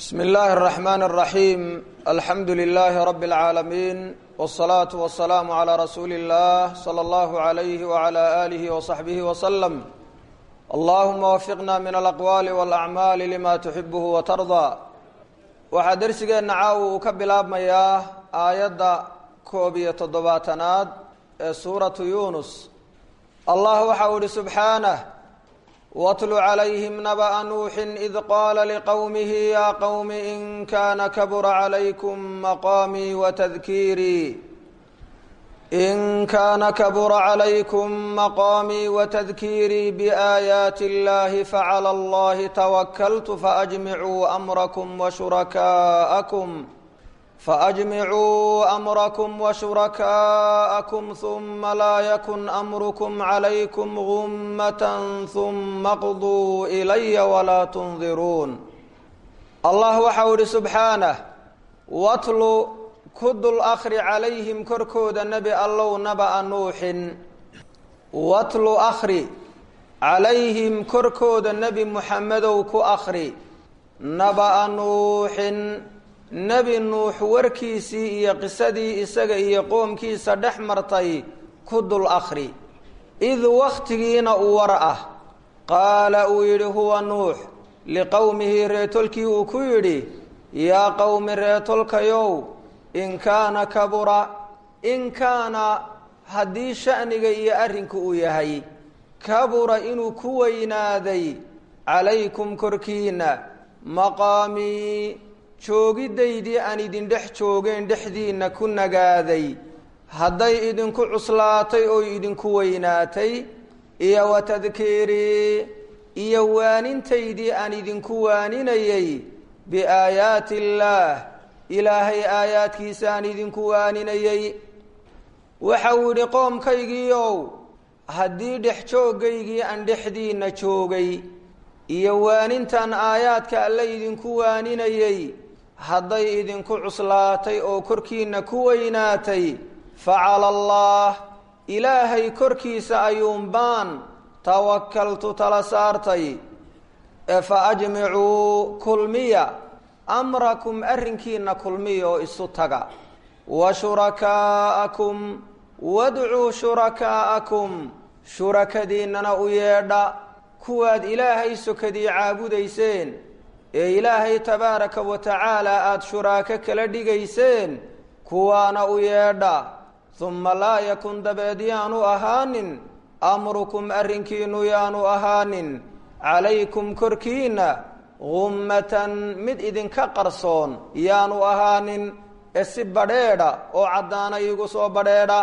bsm اllahi الرحmn الرaحيم alxamdu لlh رb العaalمين والصlaaة والسlاam عlى rasuuli الlah slى اllah عlyh وعlى آlih وصaxbih وsلم اllahuma wfiqna min alأqwali واlأcmaali lima تuxibh وtarضى waxaa dersigeenna caaw uu ka bilaabmayaa aayadda koob iyo toddobaatanaad ee suuratu yunus allah waxa uu ihi subxaanه wtlu عlayhim nabأa nuuxi id qaala lqowmihi ya qowmi in kana kabura عlaykum maqamii watadkiirii in kana kabura عlaykum maqaamii watadkiirii bآaayaati اllahi faclى اllahi twakaltu faأjmicuu amrakum washurakaءakum faأjmicuu amrakum washurakaءakum ثuma laa yakun amrukm عlaykum gumaة ثuma qduu إlaya walaa tundiruun allah waxau ihi subxaanah watlu ku dul akri calayhim korkooda nebi allow naba'a nuuxin watlu akri calayhim korkooda nebi muxamedow ku akri naba'a nuuxin nebi nuux warkiisii iyo qisadii isaga iyo qoomkiisa dhex martay ku dul akri id wakhtigiina u war ah qaala uu yidhi huwa nuux liqowmihi reetolkii uu ku yidhi yaa qowmi reetolkayow in kaana kabura in kaana haddii sha'niga iyo arrinku uu yahay kabura inuu ku weynaaday calaykum korkiina maqaamii joogidaydii aan idin dhex joogeen dhexdiinna ku nagaaday hadday idinku cuslaatay oo idinku weynaatay iyo wa tadkiirii iyo waanintaydii aan idinku waaninayay biaayaati illaah ilaahay aayaadkiisa aan idinku waaninayay waxa uu yidhi qoomkaygiiow haddii dhex jooggaygii aan dhexdiinna joogay iyo waanintan aayaadka alle idinku waaninayay hadday idinku cuslaatay oo korkiinna ku weynaatay facala allah ilaahay korkiisa ayuunbaan tawakaltu tala saartay ee fa ajmicuu kulmiya amrakum arrinkiina kulmiya oo isu taga wa shurakaa'akum wadcuu shurakaa'akum shurakadiinnana u yeedha kuwaad ilaahay sokadii caabudayseen ee ilaahay tabaaraka wa tacaala aada shuraako kala dhigayseen kuwaana u yeedha humma laa yakun dabeed yaanu ahaanin amrukum arrinkiinu yaanu ahaanin calaykum korkiinna gummatan mid idinka qarsoon yaanu ahaanin ee si badheedha oo caddaana iigu soo badheedha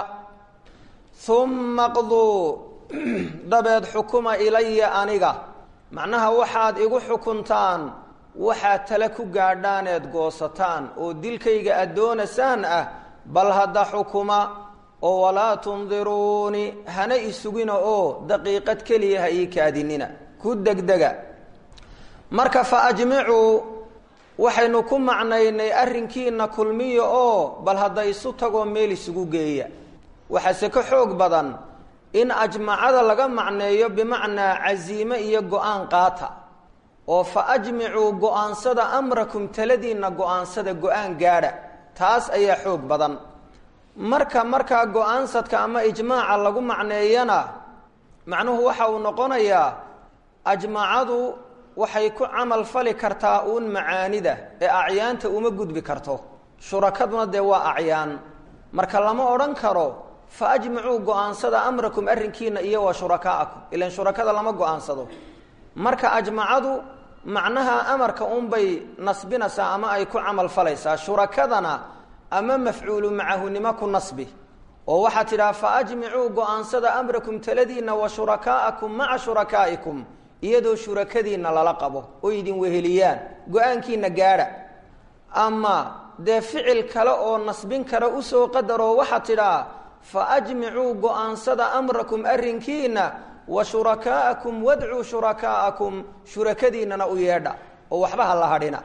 humma qduu dabeed xukuma ilaya aniga macnaha waxaad igu xukuntaan waxaad tale ku gaadhaan eed goosataan oo dilkayga aad doonasaan ah bal hadda xukuma oo walaa tundiruuni hana isugina oo daqiiqad keliya ha ii kaadinina ku degdega marka fa ajmicuu waxaynu ku macnaynay arrinkiina kulmiya oo bal hadda isu tagoo meel isugu geeya waxaase ka xoog badan in ajmacada laga macneeyo bimacnaa casiime iyo go-aan qaata oo fa ajmicuu go-aansada amrakum taladiinna go-aansada go-aan gaadha taas ayaa xoog badan marka markaa go-aansadka ama ijmaaca lagu macneeyana macnuhu waxa uu noqonayaa ajmacadu waxay ku camal fali kartaa uun macaanida ee acyaanta uma gudbi karto shurakaduna dee waa acyaan marka lama odhan karo fa ajmicuu go-aansada amrakum arrinkiina iyo wa shurakaa'akum ilan shurakada lama go-aansado marka ajmacadu macnaha amarka unbay nasbinaysaa ama ay ku camal falaysaa shurakadana ama mafcuulu macahunimo ku nasbi oo waxaa tidhaha fa ajmicuu go-aansada amrakum taladiina wa shurakaa'akum maca shurakaa'ikum iyadoo shurakadiinna lala qabo oo idin weheliyaan go-aankiina gaadha ama dee ficil kale oo nasbin kara usoo qadaroo waxaa tidhaa fa ajmicuu go-aansada amrakum arrinkiina wa shurakaa'akum wadcuu shurakaa'akum shurakadiinnana u yeedha oo waxba ha la hadhina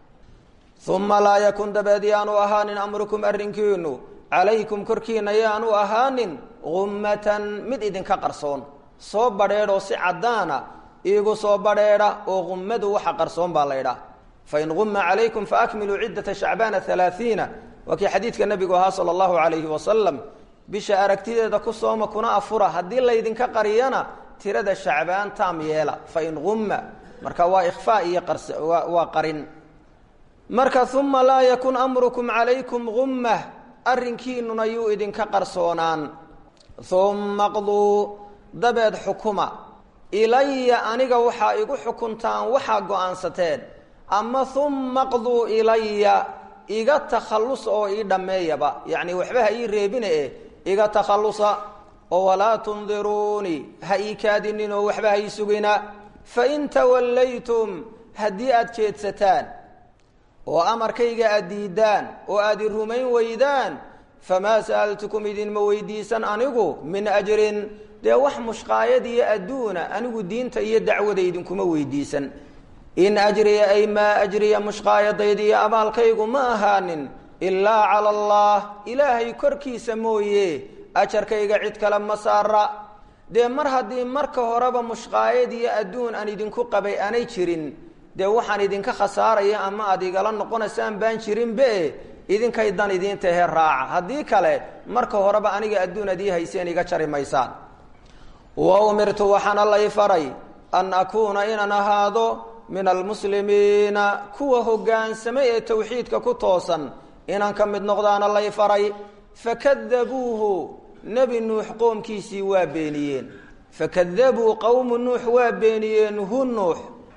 uma laa yakun dabeed yaanu ahaanin amrukum arrinkiinu calaykum korkiina yaanu ahaanin gummatan mid idinka qarsoon soo badheedhoo si caddaana iigu soo badheedha oo qummadu waxa qarsoon baa laydhaah fain guma calaykum faakmiluu ciddata shacbaana halaaiina waa kii xadiidka nabigu ahaa sala allahu calayhi wasalam bisha aragtideeda ku sooma kuna afura haddii laydinka qariyana tirada shacbaan taam yeela fain gumma marka waa ikhfaa iyo waa qarin marka uma laa yakun amrukum calaykum gummah arrinkiinuna yuu idinka qarsoonaan uma qduu dabeed xukuma ilaya aniga waxaa igu xukuntaan waxaa go-aansateen ama uma qduu ilaya iga takhallus oo ii dhammeeyaba yacni waxba ha ii reebine eh iga takhallusa oo walaa tundiruunii ha ii kaadinin oo waxba ha ii sugina fain tawallaytum haddii aada jeedsataan oo amarkayga aad diidaan oo aad i rumayn weydaan famaa sa'altukum idinma weydiisan anigu min ajrin dee wax mushqaayad iyo adduuna anigu diinta iyo dacwada idinkuma weydiisan in ajriya ay maa ajriya mushqaayadayda iyo abaalkaygu ma ahaanin ilaa cala allah ilaahay korkiisa mooye ajarkayga cid kale ma saara dee mar haddii marka horeba mushqaayad iyo adduun aan idinku qabay aanay jirin dee waxaan idinka khasaaraya ama aad igala noqonaysaan baan jirinbe idinkay dan idiin tahe raaca haddii kale marka horeba aniga adduun ad ii hayseen iga jari maysaan wa umirtu waxaana lay faray an akuuna inaan ahaado min almuslimiina kuwa hoggaansamay ee tawxiidka ku toosan inaan ka mid noqdaana lay faray fakadabuuhu nebi nuux qoomkiisii waa beeniyeen fakadabuu qowmu nuux waa beeniyeen hu nuux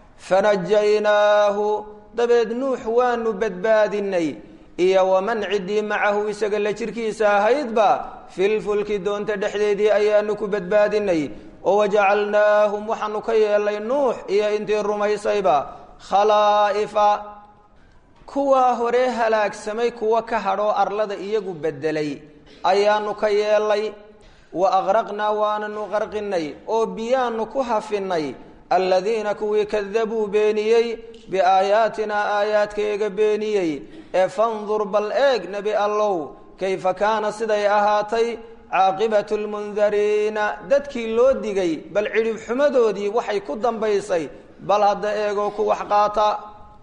fanajaynaahu dabeed nuux waanu badbaadinay iyo waman ciddii macahu isaga la jirkiisa ahaydba filfulki doonta dhexdeedii ayaanu ku badbaadinay oo wajacalnaahum waxaanu ka yeelnay nuux iyo intii rumaysayba khalaa'ifa kuwaa hore halaagsamay kuwa ka hadhoo arlada iyagu bedelay ayaanu ka yeelnay wa aqraqnaa waananu qarqinay oo biyaanu ku hafinay aladiina kuwii kadabuu beeniyey biaayaatinaa aayaadkayga beeniyey ee fandur bal eeg nebi allow kayfa kaana siday ahaatay caaqibatu lmundariina dadkii loo digay bal cidhib xumadoodii waxay ku dambaysay bal hadda eegoo ku wax qaata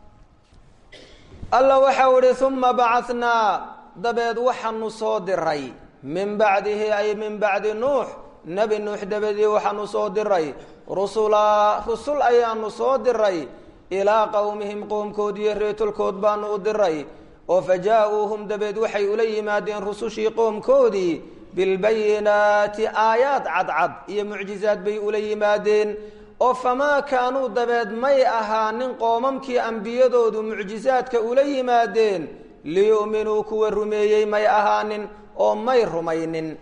alla waxau idhi uma bacanaa dabeed waxaanu soo diray min bacdihi ay min bacdi nuux nebi nuux dabadii waxaanu soo diray rusulaa rusul ayaanu soo diray ilaa qowmihim qoomkoodiiyo reetulkood baanu u diray oo fa jaa-uuhum dabeed waxay ula yimaadeen rusushii qoomkoodii bilbayinaati aayaad cadcad iyo mucjizaad bay ula yimaadeen oo famaa kaanuu dabeed may ahaanin qoomamkii ambiyadoodu mucjizaadka ula yimaadeen liyu'minuu kuwa rumeeyey may ahaanin oo may rumaynin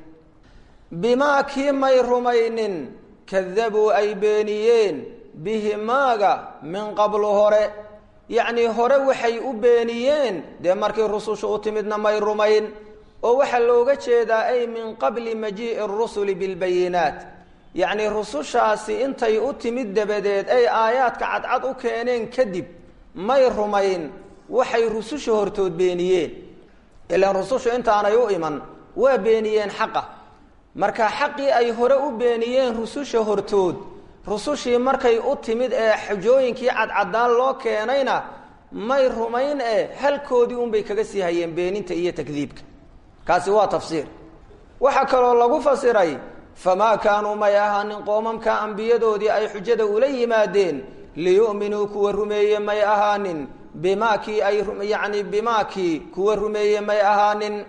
bimaa kii may rumaynin kadabuu ay beeniyeen bihi maaga min qablu hore yacnii hore waxay u beeniyeen dee markii rusushu u timidna may rumayn oo waxaa looga jeedaa ay min qabli majii'i arusuli bilbayinaat yacnii rusushaasi intay u timid dabadeed ay aayaadka cadcad u keeneen kadib may rumayn waxay rususha hortood beeniyeen ilaan rusushu intaanay u iman waa beeniyeen xaqa marka xaqii ay hore u beeniyeen rususha hortood rusushii markay u timid ee xujooyinkii cadcadaan loo keenayna may rumayn ee halkoodii unbay kaga sii hayeen beeninta iyo takdiibka kaasi waa tafsiir waxaa kaloo lagu fasiray famaa kaanuu may ahaanin qoomamka ambiyadoodii ay xujada ula yimaadeen liyu'minuu kuwa rumeeye may ahaanin bimaakii ay yacni bimaakii kuwa rumeeye may ahaanin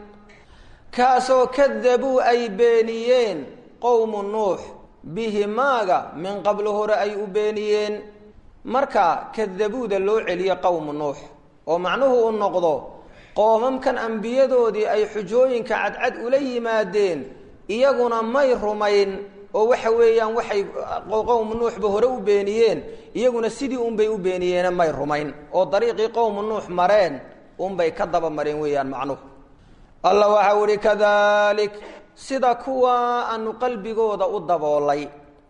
kaasoo kadabuu ay beeniyeen qowmu nuux bihi maaga min qablo hore ay u beeniyeen marka kadabuuda loo celiyo qowmu nuux oo macnuhu u noqdo qoomamkan ambiyadoodii ay xujooyinka cadcad ula yimaadeen iyaguna may rumayn oo waxa weeyaan waxay qowmu nuuxba hore u beeniyeen iyaguna sidii unbay u beeniyeene may rumayn oo dariiqii qowmu nuux mareen unbay ka daba mareen weeyaan macnuhu alla waxau ihi kadalik sida kuwa aanu qalbigooda u daboolay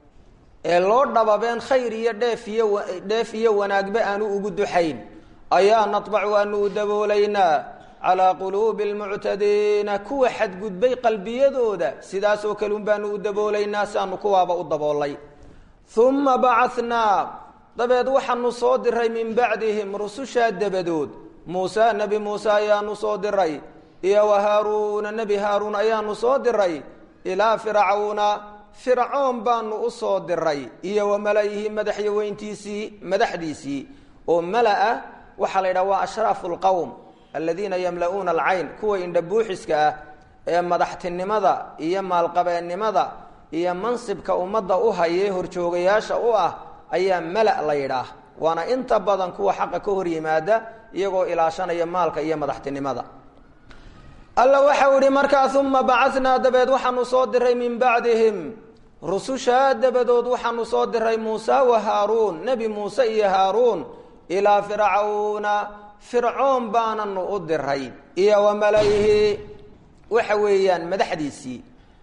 ee loo dhababeen khayr iyo dheef iyo dheef iyo wanaagba aanu ugu duxayn ayaa natbacu aanu u daboolaynaa calaa quluubi almuctadiina kuwa xadgudbay qalbiyadooda sidaas oo kale un baanu u daboolaynaa si aanu kuwaaba u daboolay uma bacanaa dabeed waxaanu soo diray min bacdihim rusushaa dabadood muuse nebi muuse ayaanu soo diray iyo wa haaruuna nebi haaruun ayaanu soo diray ilaa fircawna fircoon baanu u soo diray iyo wa mala-ihi madaxyaweyntiisii madaxdiisii oo mala-a waxaa la yidhaha waa ashraafu lqowm aladiina yamla-uuna alcayn kuwa indhabuuxiska ah ee madaxtinimada iyo maalqabeennimada iyo mansibka ummadda u hayee horjoogayaasha u ah ayaa mala la yidhaah waana inta badan kuwa xaqa ka hor yimaada iyagoo ilaashanaya maalka iyo madaxtinimada alla waxau ihi markaa uma bacatnaa dabeed waxaanu soo diray min bacdihim rusushaa dabadood waxaanu soo diray muuse wa haaruun nebi muuse iyo haaruun ilaa fircawna fircoon baananu u diray iyo wa malayihi waxa weeyaan madaxdiisii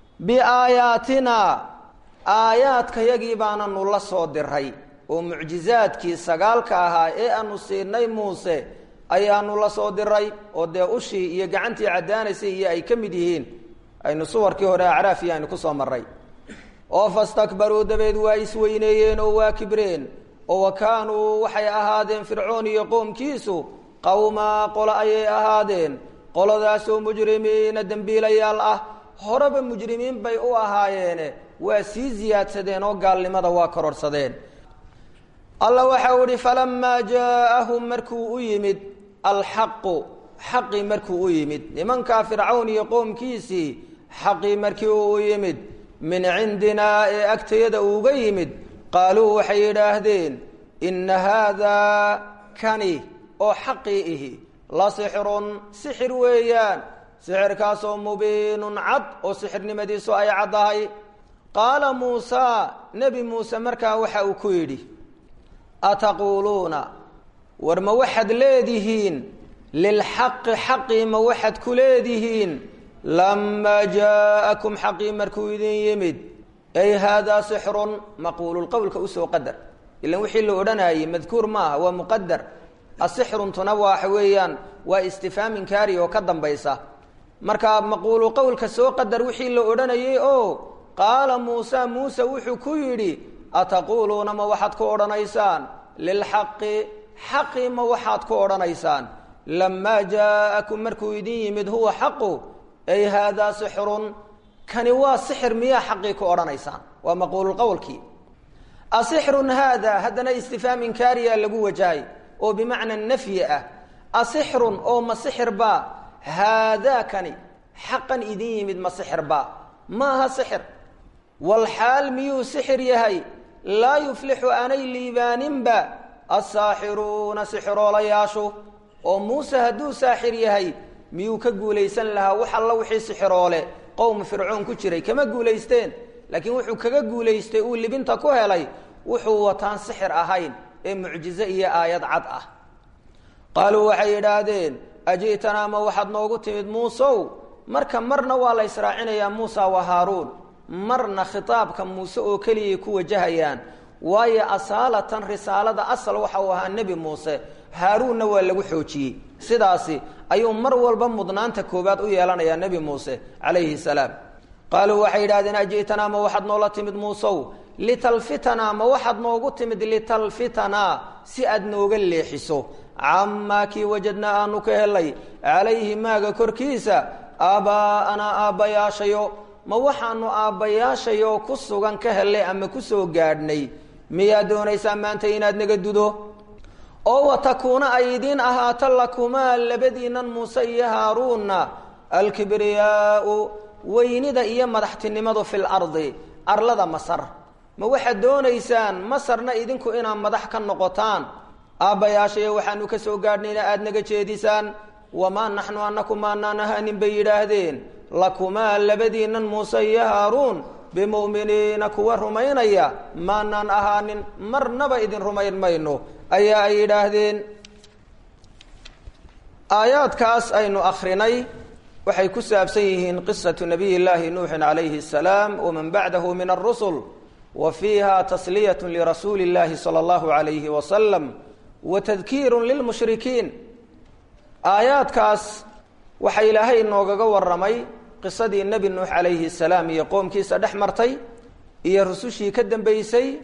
biaayaatina aayaadkayagii baananu la soo diray oo mucjizaadkii sagaalka ahaa ee aanu siinay muuse ayaanu la soo diray oo dee ushii iyo gacantii caddaanaysay iyo ay ka mid yihiin aynu suwarkii hore acraafiya aynu kusoo maray oo fastakbaruu dabeed waa isweyneeyeen oo waa kibreen oo wa kaanuu waxay ahaadeen fircoon iyo qoomkiisu qowmaa qolo ayay ahaadeen qoladaasoo mujrimiina dembiilayaal ah horeba mujrimiin bay u ahaayeene waa sii siyaadsadeen oo gaalnimada waa kororhsadeen alla waxa uu ihi falamaa jaaahum markuu u yimid alxaqu xaqii markuu u yimid nimankaa fircawn iyo qoomkiisii xaqii markii uu u yimid min cindinaa ee agtayada uuga yimid qaaluu waxay yidhaahdeen inna haadaa kani oo xaqii ihi la sixrun sixir weeyaan sixirkaasoo mubiinun cad oo sixirnimadiisu ay caddahay qaala muusaa nebi muuse markaa waxa uu ku yidhi ataquuluuna war ma waxaad leedihiin lilxaqi xaqii ma waxaad ku leedihiin lamaa jaa'akum xaqii markuu idin yimid ay haadaa sixrun maquululqowlka usoo qadar ilan wixii la odhanayey madkuur maaha waa muqadar asixruntuna waxa weeyaan waa istifhaam inkaari oo ka dambaysa marka maquulu qowlka soo qadar wixii la odhanayey oo qaala muusa muuse wuxuu ku yidhi ataquuluuna ma waxaad ku odhanaysaan lilxaqi xaqi ma waxaad ku odhanaysaan lamaa jaa'akum markuu idin yimid huwa xaqu ay haadaa sixrun kani waa sixir miyaa xaqii ku odhanaysaan waa maquululqowlkii asixrun haada haddana istifhaam inkaariya lagu wajahay oo bimacna nafyi ah asixrun oo ma sixir baa haadaa kani xaqan idin yimid ma sixir baa ma aha sixir walxaal miyuu sixir yahay laa yuflixu aanay liibaaninba assaaxiruuna sixiroolayaashu oo muuse hadduu saaxir yahay miyuu ka guulaysan lahaa wax alla wixii sixiroole qowm fircoon ku jiray kama guulaysteen laakiin wuxuu kaga guulaystay uu libinta ku helay wuxuu wataan sixir ahayn ee mucjize iyo aayad cad ah qaaluu waxay yidhaahdeen aji'tanaa ma waxaad noogu timid muusow marka marna waa la israacinayaa muusa wa haaruun marna khitaabka muuse oo keliyay ku wajahayaan waayo asaalatan risaalada asal waxa uu ahaa nebi muuse haaruunna waa lagu xoojiyey sidaasi ayuu mar walba mudnaanta koobaad u yeelanayaa nebi muuse calayhi salaam qaaluu waxay yidhahdeen aji'tanaa ma waxaad noola timid muusow litalfitanaa ma waxaad noogu timid litalfitanaa si aad nooga leexiso camaa kii wajadnaa aanu ka helay calayhi maaga korkiisa aabbaa'anaa aabbayaashayo ma waxaanu aabbayaashayoo ku sugan ka hellay ama kusoo gaadhnay miyaa doonaysaa maanta inaad naga dudo oo watakuuna ay idiin ahaato lakumaa labadiinan muuse iyo haaruunna alkibriyaau weynida iyo madaxtinimadu fil ardi arlada masar ma waxaad doonaysaan masarna idinku inaad madax ka noqotaan aabbayaashayo waxaanu ka soo gaadhnayna aada naga jeedisaan wamaa naxnu anaku maanaan ahaanin bay yidhaahdeen lakumaa labadiinan muuse iyo haaruun bimu'miniina kuwa rumaynaya maanaan ahaanin marnaba idin rumayn mayno ayaa ay yidhaahdeen aayaadkaas aynu akrinay waxay ku saabsan yihiin qisatu nabiy llaahi nuuxin calayhi asalaam waman bacdahu min arusul wa fiiha tasliyat lirasuuli llahi sala allahu alayhi wasalam wa tadkiiru lilmushrikiin aayaadkaas waxaa ilaahay noogaga waramay qisadii nebi nuux calayhi salaam iyo qoomkiisa dhex martay iyo rusushii ka dambeysay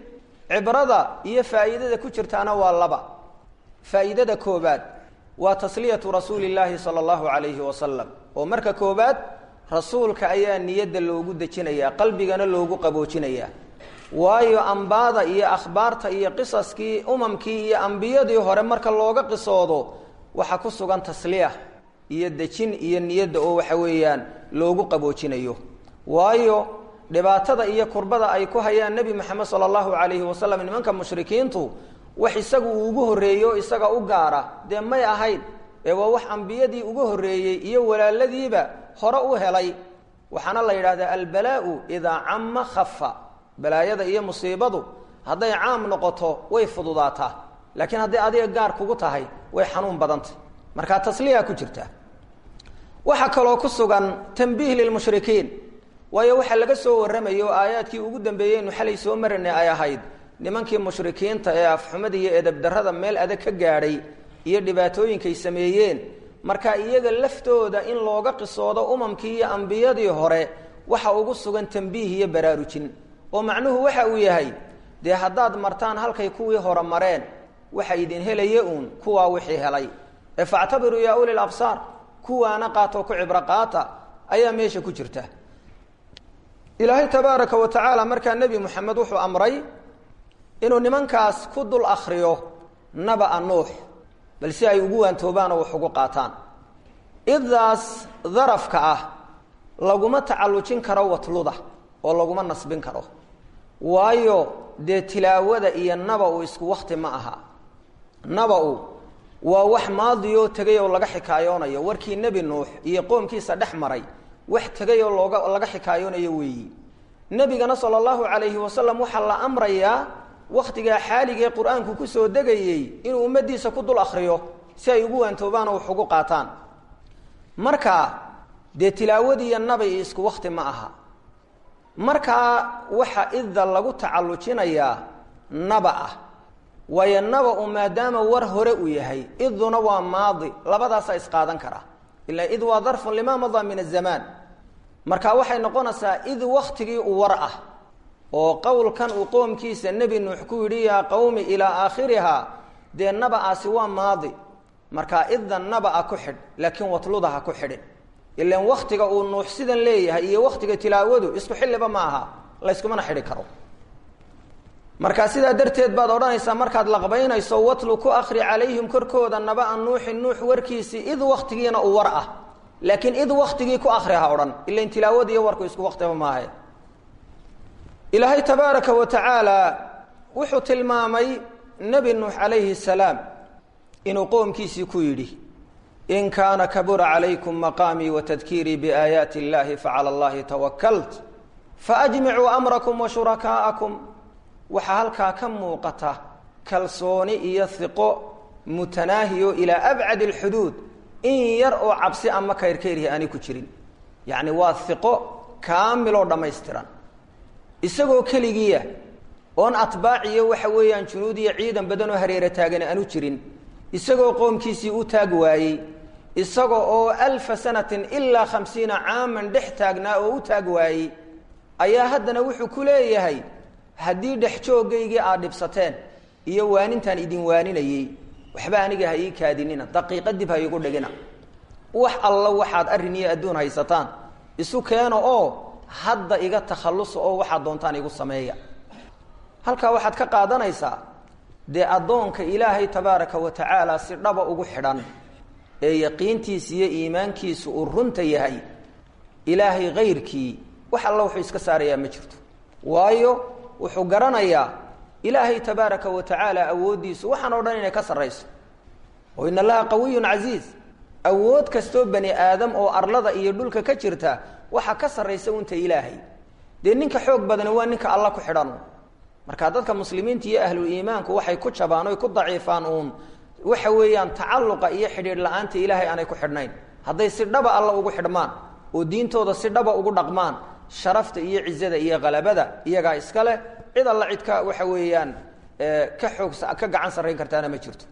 cibrada iyo faa'iidada ku jirtaana waa laba faa'iidada koobaad waa tasliyatu rasuuli llaahi sala allahu calayhi wasalam oo marka koobaad rasuulka ayaa niyadda loogu dejinayaa qalbigana loogu qaboojinayaa waayo ambaada iyo akhbaarta iyo qisaskii umamkii iyo ambiyadii hore marka looga qisoodo waxaa ku sugan tasliya iyo dejin iyo niyadda oo waxa weeyaan loogu qaboojinayo waayo dhibaatada iyo kurbada ay ku hayaan nebi moxamed sala allahu calayhi wasalam nimanka mushrikiintu wax isagu uu ugu horreeyo isaga u gaara dee may ahayn ee waa wax ambiyadii ugu horreeyey iyo walaaladiiba hore u helay waxaana la yidhahdaa albalaau idaa camma khafa balaayada iyo musiibadu hadday caam noqoto way fududaataa laakiin hadday adiga gaar kugu tahay way xanuun badantay markaa tasliya ku jirta waxaa kaloo ku sugan tambiih lilmushrikiin waayo waxaa laga soo warramaya oo aayaadkii ugu dambeeyeynu xalay soo marinay ay ahayd nimankii mushrikiinta ee afxumada iyo edabdarrada meel adag ka gaadhay iyo dhibaatooyinkay sameeyeen marka iyaga laftooda in looga qisoodo umamkii iyo ambiyadii hore waxa ugu sugan tambiih iyo baraarujin oo macnuhu waxa uu yahay dee haddaad martaan halkay kuwii hore mareen waxa idin helaya uun kuwaa wixii helay ee factabiruu yaa uli labsaar kuwaana qaatoo ku cibro qaata ayaa meesha ku jirta ilaahay tabaaraka wa tacaala markaa nebi moxamed wuxuu amray inuu nimankaas ku dul akriyo naba-a nuux bal si ay ugu waantoobaan oo wax ugu qaataan idaas darafka ah laguma tacallujin karo watluda oo laguma nasbin karo waayo dee tilaawada iyo naba-u isku wakti ma aha naba-u waa wax maadiyoo tegay oo laga xikaayoonayo warkii nebi nuux iyo qoomkiisa dhex maray wax tegay oo looga laga xikaayoonayo weeyi nebigana sala allahu calayhi wasalam waxaa la amrayaa wakhtigaa xaaligee qur-aanku kusoo degayey inuu ummaddiisa ku dul akriyo si ay ugu waantoobaan oo wax ugu qaataan marka dee tilaawadiiyo nabay isku wakti ma aha markaa waxa idda lagu tacallujinayaa naba ah waayo naba-u maadaama war hore uu yahay iduna waa maadi labadaasaa isqaadan kara ilaa id waa darfun lima madaa min azamaan marka waxay noqonaysaa id waktigii u war ah oo qowlkan uu qoomkiisa nebi nuux ku yidhi yaa qowmi ilaa aakhiriha dee naba-aasi waa maadi markaa idda naba-a ku xidh laakiin watluda ha ku xidhin ilan waktiga uu nuux sidan leeyahay iyo waktiga tilaawadu isku xilliba ma aha layskumana xidhi karo markaa sidaa darteed baad odhanaysaa markaad laqbaynayso watlu ku akri calayhim korkooda naba-a nuuxin nuux warkiisii id waktigiina uu war ah laakiin id waktigii ku akri ha odhan ilan tilaawada iyo warku isku waktiba maahe ilaahay tabaaraka wa tacaala wuxuu tilmaamay nebi nuux calayhi salaam inuu qoomkiisii ku yidhi in kaana kabura calaykum maqaamii watadkiirii biaayaati illahi facala allahi tawakalt faajmicuu amrakum wa shurakaa'akum waxaa halkaa ka muuqata kalsooni iyo hiqo mutanaahiyo ilaa abcadi alxuduud in yar oo cabsi ama kayrkayrhi aanay ku jirin yacni waa hiqo kaamiloo dhammaystiran isagoo keligiiya oon atbaaciyo waxa weeyaan junuud iyo ciidan badan oo hareera taagan aanu jirin isagoo qoomkiisii u taag waayey isaga oo alfa sanatin ilaa khamsiina caaman dhex taagnaa oo u taag waayey ayaa haddana wuxuu ku leeyahay haddii dhex jooggaygii aad dhibsateen iyo waanintaan idin waaninayey waxba aniga ha ii kaadinina daqiiqa dib ha iigu dhigina wax alla waxaad arrin iyo adduun haysataan isu keeno oo hadda iga takhallusa oo waxaad doontaan igu sameeya halkaa waxaad ka qaadanaysaa dee addoonka ilaahay tabaaraka wa tacaala si dhaba ugu xidhan ee yaqiintiisa iyo iimaankiisu uu runta yahay ilaahay kayrkii wax alla wuxuu iska saarayaa ma jirto waayo wuxuu garanayaa ilaahay tabaaraka wa tacaala awooddiisu waxaan o dhan inay ka sarrayso oo in allaha qawiyun casiiz awood kastoo bani aadam oo arlada iyo dhulka ka jirta waxaa ka sarraysa unta ilaahay dee ninka xoog badani waa ninka alla ku xidhan marka dadka muslimiinta iyo ahlul iimaanku waxay ku jabaan oy ku daciifaan uun waxa weeyaan tacalluqa iyo xidhiidh la-aanta ilaahay aanay ku xidhnayn hadday si dhaba alla ugu xidhmaan oo diintooda si dhaba ugu dhaqmaan sharafta iyo cizada iyo qalabada iyagaa iska leh cid alla cid ka waxa weeyaan ka xoog ka gacan sarrayn kartaana ma jirto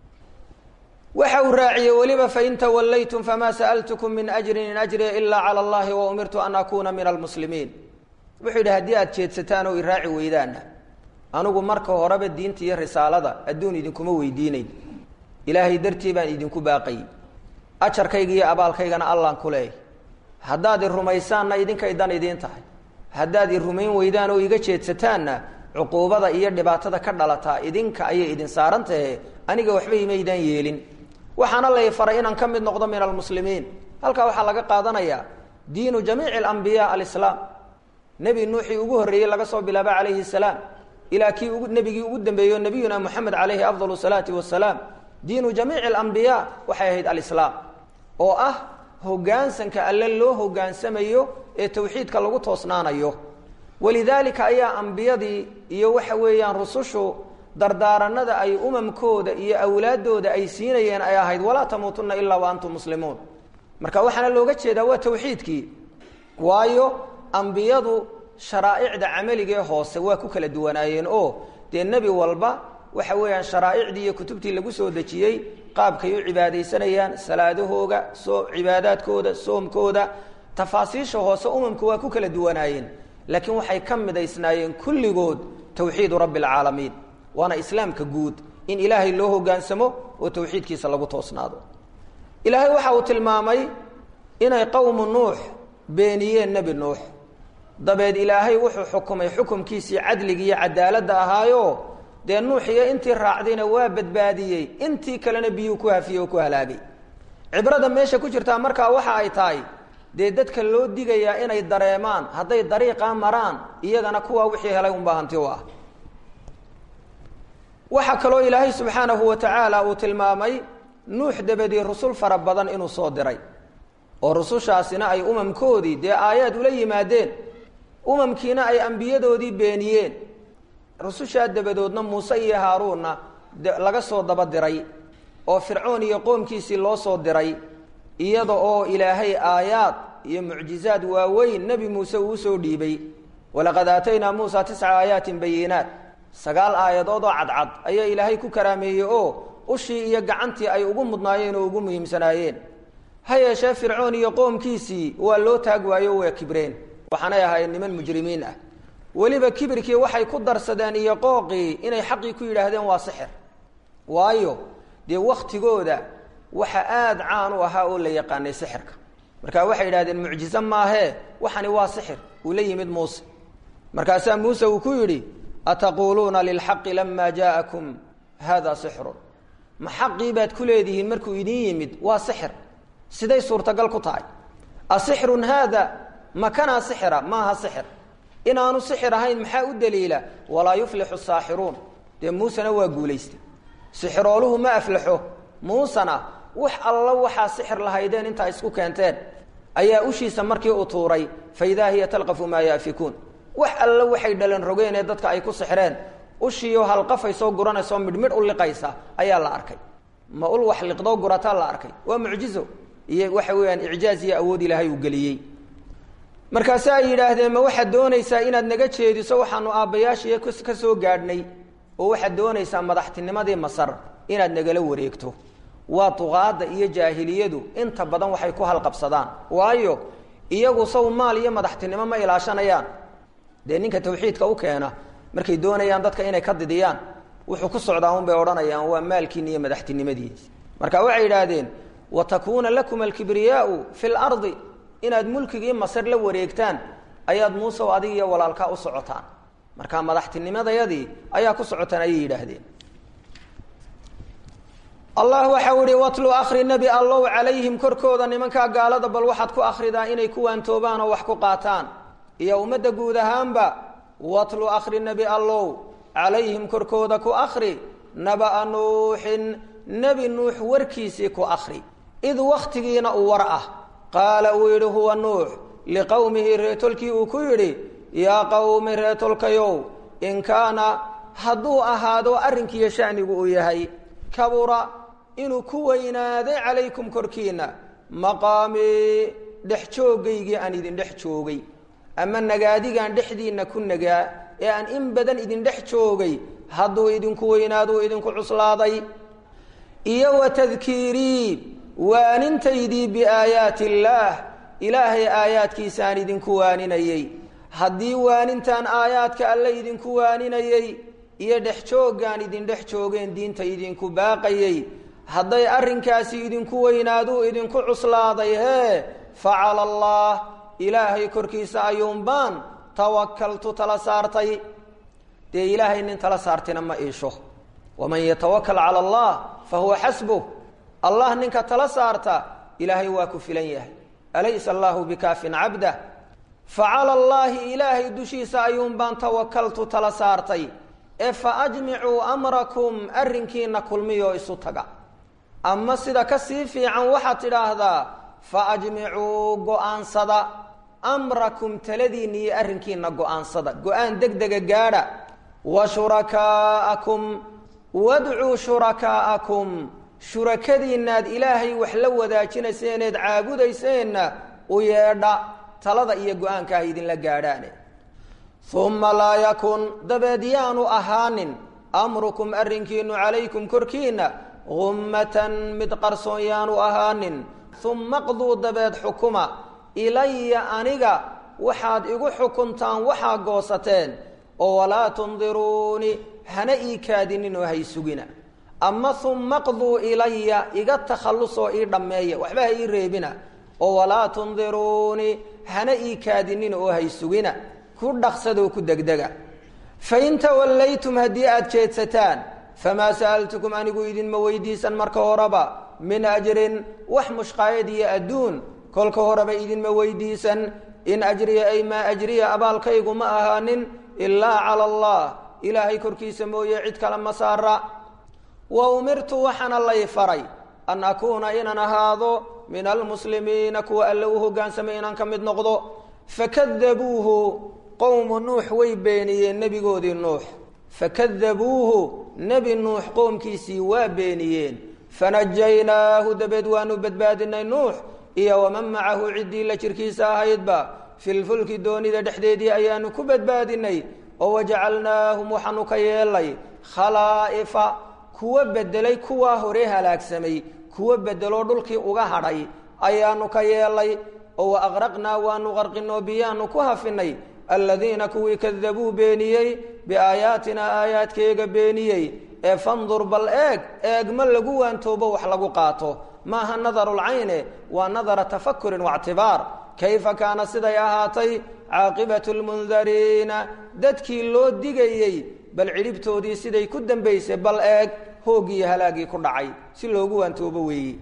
waxa uu raaciyey weliba fain tawallaytum famaa sa'altukum min ajrin in ajriya ilaa cala allahi wa umirtu an akuuna min almuslimiin wuxuu yidhi haddii aad jeedsataan oo iraaci weydaana anigu marka horeba diinta iyo risaalada adduun idinkuma weydiinayn ilaahay dartii baan idinku baaqay ajarkayga iyo abaalkaygana allaan ku leeyahy haddaad i rumaysaanna idinkay dan idiin tahay haddaad i rumayn weydaan oo iga jeedsataanna cuquubada iyo dhibaatada ka dhalataa idinka ayay idin saaran tahe aniga waxba imaydaan yeelin waxaana lay faray inaan ka mid noqdo min almuslimiin halkaa waxaa laga qaadanayaa diinu jamiici alambiyaa alislaam nebi nuuxii ugu horreeyey laga soo bilaabo calayhi salaam ilaa kii ugu nebigii ugu dambeeyo nabiyuna moxamed calayhi afdal salaati wasalaam diinu jamiici alambiyaa waxay ahayd alislaam oo ah hoggaansanka alle loo hoggaansamayo ee tawxiidka lagu toosnaanayo walidaalika ayaa ambiyadii iyo waxa weeyaan rusushu dardaaranada ay umamkooda iyo awlaaddooda ay siinayeen ay ahayd walaa tamuutunna ilaa wa antum muslimuun marka waxaana looga jeedaa waa tawxiidkii waayo ambiyadu sharaa'icda camaligee hoose waa ku kala duwanaayeen oo dee nebi walba waxa weeyaan sharaa'icdii iyo kutubtii lagu soo dejiyey qaabkay u cibaadaysanayaan salaadahooga soo cibaadaadkooda soomkooda tafaasiisha hoose umamku waa ku kala duwanaayeen laakiin waxay ka midaysnaayeen kulligood tawxiidu rabbi alcaalamiin waana islaamka guud in ilaahay loo hoggaansamo oo tawxiidkiisa lagu toosnaado ilaahay waxa uu tilmaamay inay qowmu nuux beeniyeen nebi nuux dabeed ilaahay wuxuu xukumay xukumkiisii cadligii iyo cadaaladda ahaayo dee nuux iyo intii raacdayna waa badbaadiyey intii kalena biyuu ku hafiyey oo ku halaagay cibrada meesha ku jirtaa markaa waxa ay tahay dee dadka loo digayaa inay dareemaan hadday dariiqaa maraan iyagana kuwaa wixii helay unbaa hanti u ah waxaa kaloo ilaahay subxaanahu wa tacaala uu tilmaamay nuux dabadii rusul fara badan inuu soo diray oo rusushaasina ay umamkoodii dee aayaad ula yimaadeen umamkiina ay ambiyadoodii beeniyeen rusushaa dabadoodna muuse iyo haaruunna laga soo daba diray oo fircoon iyo qoomkiisii loo soo diray iyada oo ilaahay aayaad iyo mucjizaad waaweyn nebi muuse uu usoo dhiibay walaqad aataynaa muusa tisca aayaatin bayinaat sagaal aayadood oo cadcad ayaa ilaahay ku karaameeyey oo ushii iyo gacantii ay ugu mudnaayeen oo ugu muhiimsanaayeen ha yeeshee fircoon iyo qoomkiisii waa loo taag waayo waa kibreen waxaanay ahaayeen niman mujrimiin ah weliba kibirkii waxay ku darsadeen iyo qooqii inay xaqii ku yidhaahdeen waa sixir waayo dee waktigooda waxa aada caan u ahaa oo la yaqaanay sixirka marka waxay yidhahdeen mucjize maahee waxani waa sixir uu la yimid muuse markaasaa muuse uu ku yidhi ataquuluuna lilxaqi lama jaa'akum hada sixrun ma xaqii baad ku leedihiin markuu idin yimid waa sixir siday suurtagal ku tahay asixrun haada makanaa sixira maaha sixir inaanu sixir ahayn maxaa u daliila walaa yuflixu saaxiruun dee muusena waa guulaystay sixirooluhu ma aflaxo muusena wax alla waxaa sixir lahaydeen intaa isku keenteen ayaa ushiisa markii u tuuray fa idaa hiya talqafu maa yaafikuun wax alla waxay dhalan rogeen ee dadka ay ku sixreen ushiiyo halqafaysoo guranaysoo midhmidh u liqaysa ayaa la arkay ma ul wax liqdoo gurataa la arkay waa mucjizo iyo waxa weeyaan icjaaz iyo awood ilaahay uu geliyey markaase ay yidhaahdeen ma waxaad doonaysaa inaad naga jeediso waxaanu aabbayaashiiyo ka soo gaadhnay oo waxaad doonaysaa madaxtinimadii masar inaad nagala wareegto waa duqaadda iyo jaahiliyadu inta badan waxay ku halqabsadaan waayo iyagu saw maal iyo madaxtinimo ma ilaashanayaan dee ninka tawxiidka u keena markay doonayaan dadka inay ka didiyaan wuxuu ku socdaa un bay odhanayaan waa maalkiina iyo madaxtinimadiisa marka waxay yidhaahdeen wa takuuna lakum alkibriyaau fi lardi inaad mulkigii masar la wareegtaan ayaad muusew adig iyo walaalkaa u socotaan marka madaxtinimadayadii ayaa ku socotaan ayay yidhaahdeen allah waxau ihi watlu akri nebi allow calayhim korkooda nimankaa gaalada bal waxaad ku akridaa inay ku waantoobaan oo wax ku qaataan iyo ummadda guud ahaanba watlu akri nebi allow calayhim korkooda ku akri naba'a nuuxin nebi nuux warkiisii ku akri id wakhtigiina uu war ah qaala uu yidhi huwa nuux liqowmihi reetolkii uu ku yidhi yaa qowmi reetolkayow in kaana hadduu ahaado arrinkiiyo shanigu uu yahay kabura inuu ku weynaaday calaykum korkiinna maqaamii dhex jooggaygii aan idin dhex joogay ama nagaadigaan dhexdiinna ku nagaa ee aan in badan idin dhex joogay hadduu idinku weynaaduu idinku cuslaaday iyo wa tadkiirii waanintaydii biaayaati illaah ilaahay aayaadkiisaan idinku waaninayey haddii waanintaan aayaadka alle idinku waaninayey iyo dhex jooggaan idin dhex joogeen diinta idinku baaqayey hadday arrinkaasi idinku weynaaduu idinku cuslaaday hee fa cala allah ilaahay korkiisa ayuunbaan tawakaltu tala saartay dee ilaahay nin tala saartina ma iisho waman yatawakal cala allah fa huwa xasbuh allah ninka tala saarta ilaahay waa ku filan yahay alaysa allahu bikaafin cabdah fa cala allaahi ilaahay dushiisa ayuunbaan tawakaltu tala saartay ee fa ajmicuu amrakum arrinkiina kulmiyoo isu taga ama sida ka sii fiican waxaad tidhaahdaa fa ajmicuu go-aansada amrakum taladiinna iyo arrinkiina go-aansada go-aan deg dega gaadha wa shurakaa'akum wadcuu shurakaa'akum shurakadiinnaad ilaahay wax la wadaajinayseeneed caabudayseenna u yeedha talada iyo go-aanka ah idinla gaadhaane uma laa yakun dabeed yaanu ahaanin amrukum arrinkiinu calaykum korkiinna gummatan mid qarsoon yaanu ahaanin uma qduu dabeed xukuma ilaya aniga waxaad igu xukuntaan waxaa goosateen oo walaa tundiruuni hana ii kaadinin oo hay sugina ama uma qduu ilaya iga takhallusoo ii dhammeeya waxba ha ii reebina oo walaa tundiruuni hana ii kaadinin oo hay sugina ku dhaqsadoo ku degdega fain tawallaytum haddii aada jeedsataan famaa sa'altukum anigu idinma weydiisan marka horeba min ajrin wax mushqaayad iyo adduun kolka horeba idinma weydiisan in ajriya ay maa ajriya abaalkaygu ma ahaanin ilaa cala allah ilaahay korkiisa mooye cid kale ma saara wa umirtu waxaana lay faray an akuuna inaan ahaado min almuslimiina kuwa alle u hogaansamay inaan ka mid noqdo fakadabuuhu qowmu nuux way beeniyeen nebigoodii nuux fakadabuuhu nebi nuux qoomkiisii waa beeniyeen fanajaynaahu dabeed waanu badbaadinay nuux iyo waman macahu ciddii la jirkiisa ahaydba filfulki doonida dhexdeedii ayaanu ku badbaadinay oo wajacalnaahum waxaanu ka yeelay khalaa'ifa kuwa bedelay kuwaa hore halaagsamay kuwa bedeloo dhulkii uga hadhay ayaanu ka yeelay oo wa aqraqnaa waanu qarqinoo biyaanu ku hafinay aladiina kuwii kadabuu beeniyey biaayaatina aayaadkeega beeniyey ee fandur bal eeg eegma lagu waantoobo wax lagu qaato maaha nadarulcayne waa nadara tafakurin waictibaar kayfa kaana siday ahaatay caaqibatu lmundariina dadkii loo digayey bal cidhibtoodii siday ku dambaysay bal eeg hoogiiyo halaagii ku dhacay si loogu waantoobo weeyi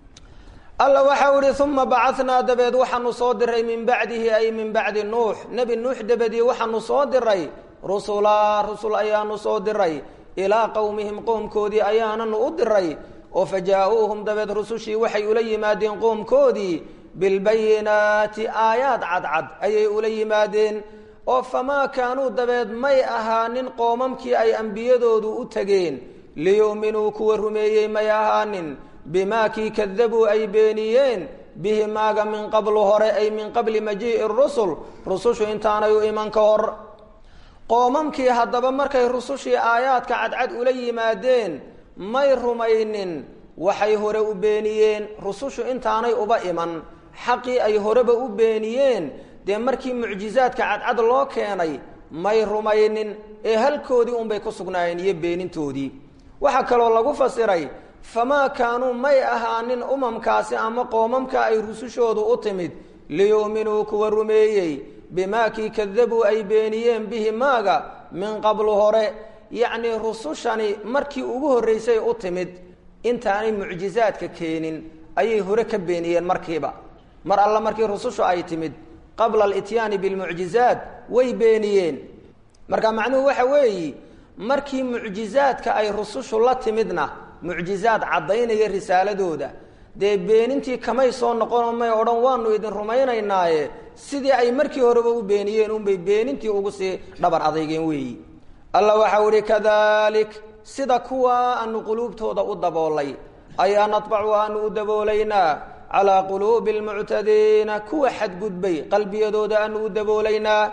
alla waxau ihi uma bacanaa dabeed waxaanu soo diray min bacdihi ay min bacdi nuux nebi nuux dabadii waxaanu soo diray rusulaa rusul ayaanu soo diray ilaa qowmihim qoomkoodii ayaananu u diray oo fajaa-uuhum dabeed rusushii waxay ula yimaadeen qoomkoodii bilbayinaati aayaad cadcad ayay ula yimaadeen oo famaa kaanuu dabeed may ahaanin qoomamkii ay ambiyadoodu u tegeen liyu'minuu kuwa rumeeyey may ahaanin bimaa kii kadabuu ay beeniyeen bihi maaga min qablu hore ay min qabli majii'i rusul rusushu intaanay u iman ka hor qoomamkii haddaba markay rusushii aayaadka cadcad ula yimaadeen may rumaynin waxay hore u beeniyeen rusushu intaanay uba iman xaqii ay horeba u beeniyeen dee markii mucjizaadka cadcad loo keenay may rumaynin ee halkoodii unbay ku sugnaayeen iyo beenintoodii waxaa kaloo lagu fasiray famaa kaanuu may ahaanin umamkaasi ama qoomamka ay rusushoodu u timid liyu'minuu kuwa rumeeyey bimaa kii kadabuu ay beeniyeen bihi maaga min qablu hore yacnii rusushani markii ugu horraysay u timid intaanay mucjizaadka keenin ayay hore ka beeniyeen markiiba mar alla markii rusushu ay timid qabla alityaani bilmucjizaat way beeniyeen marka macnuhu waxa weeyi markii mucjizaadka ay rusushu la timidna mucjizaad caddaynaya risaaladooda dee beenintii kamay soo noqonoo may odhan waanu idin rumaynaynaaye sidii ay markii horeba u beeniyeen unbay beenintii ugu sii dhabar adeygeen weeyi alla waxau ihi kadalik sida kuwa aanu quluubtooda u daboolay ayaa nadbacu aanu u daboolaynaa calaa quluubi almuctadiina kuwa xadgudbay qalbiyadooda aanu u daboolaynaa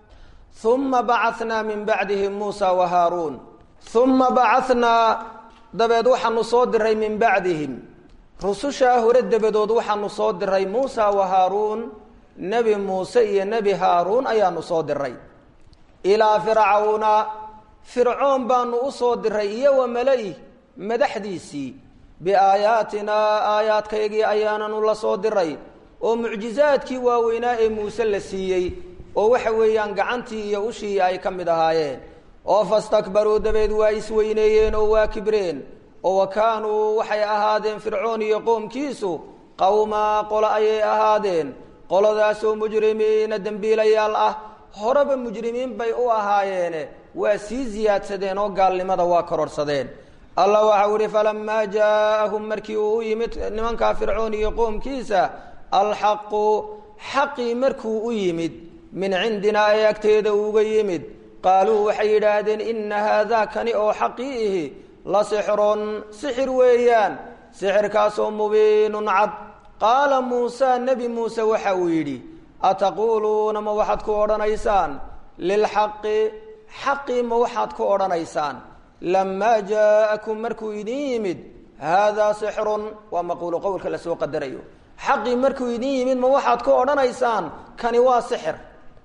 uma bacanaa min bacdihim muusa wa haaruun uma bacanaa dabeed waxaanu soo diray min bacdihim rusushaa hore dabadood waxaanu soo diray muusa wa haaruun nebi muuse iyo nebi haaruun ayaanu soo diray ilaa fircawna fircoon baanu u soo diray iyo wa mala-ih madaxdiisii biaayaatinaa aayaadkaygii ayaananu la soo diray oo mucjizaadkii waaweynaa ee muuse la siiyey oo waxa weeyaan gacantii iyo ushii ay ka mid ahaayeen oo fastakbaruu dabeed waa isweyneeyeen oo waa kibreen oo wa kaanuu waxay ahaadeen fircoon iyo qoomkiisu qowmaa qolo ayay ahaadeen qoladaasoo mujrimiina dembiilayaal ah horeba mujrimiin bay u ahaayeene waa sii siyaadsadeen oo gaalnimada waa kororhsadeen allah waxau ihi falamaa jaaahum markii uu u yimid nimankaa fircoon iyo qoomkiisa alxaqu xaqii markuu u yimid min cindinaa ee agteeda uga yimid qaaluu waxay yidhaahdeen ina haadaa kani oo xaqii ihi la sixrun sixir weeyaan sixirkaasoo mubiinun cad qaala muusa nebi muuse waxa uu yidhi ataquuluuna ma waxaad ku odhanaysaan lilxaqi xaqii ma waxaad ku odhanaysaan lamaa jaa'akum markuu idin yimid haadaa sixrun waa maquulu qowlka lasoo qadarayo xaqii markuu idin yimid ma waxaad ku odhanaysaan kani waa sixir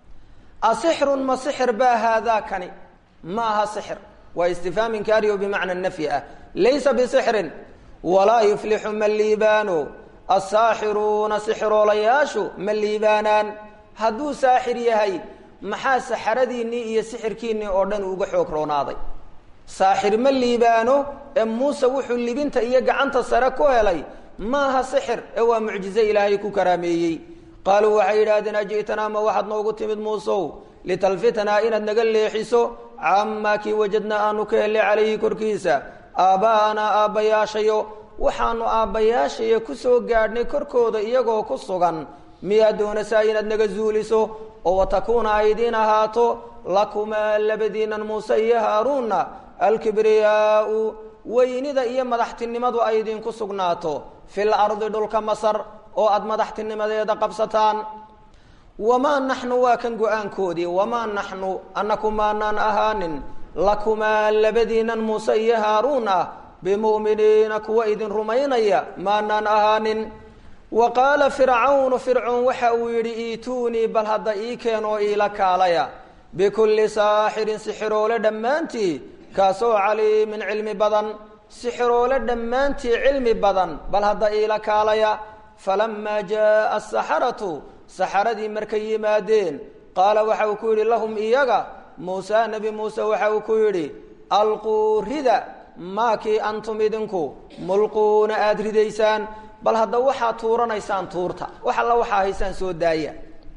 asixrun ma sixir baa haadaa kani ma aha sixir waa istifhaam inkaariyo bimacna nafyi ah laysa bisixrin walaa yuflixu ma liibaano asaaxiruuna sixiroolayaashu ma liibaanaan hadduu saaxir yahay maxaa saxaradiinnii iyo sixirkiinnii oo dhan uga xoog roonaaday saaxir ma liibaano ee muuse wuxuu libinta iyo gacanta sare ku helay maaha sixir ee waa mucjize ilaahay ku karaameeyey qaaluu waxay yidhahdeen aji'tanaa ma waxaad noogu timid muusow litalfitanaa inaad naga leexiso camaa kii wajadnaa aanu ka helay calayhi korkiisa aabba'anaa aabbayaashayo waxaanu aabbayaashaya ku soo gaadhnay korkooda iyagoo ku sugan miyaad doonaysaa inaad naga zuuliso oo watakuuna ay idiin ahaato lakumaa labadiinan muuse iyo haaruunna alkibriyaau weynida iyo madaxtinimadu ay idinku sugnaato fil ardi dhulka masar oo aada madaxtinimadeeda qabsataan wamaa naxnu waa kan go-aankoodii wamaa naxnu annaku maanaan ahaanin lakumaa labadiinan muuse iyo haaruun ah bimu'miniina kuwa idin rumaynaya maanaan ahaanin wa qaala fircawnu fircoon waxa uu yidhi iituunii bal hadda ii keen oo iila kaalaya bikulli saaxirin sixiroole dhammaantii kaasoo caliimin cilmi badan sixiroole dhammaantii cilmi badan bal hadda iila kaalaya falamaa jaaa asaxaratu saxaradii markay yimaadeen qaala waxa uu ku yidhi lahum iyaga muuse nebi muuse waxa uu ku yidhi alquu rida maakii antum idinku mulquuna aada ridaysaan bal hadda waxaad tuuranaysaan tuurta wax alla waxaa haysaan soo daaya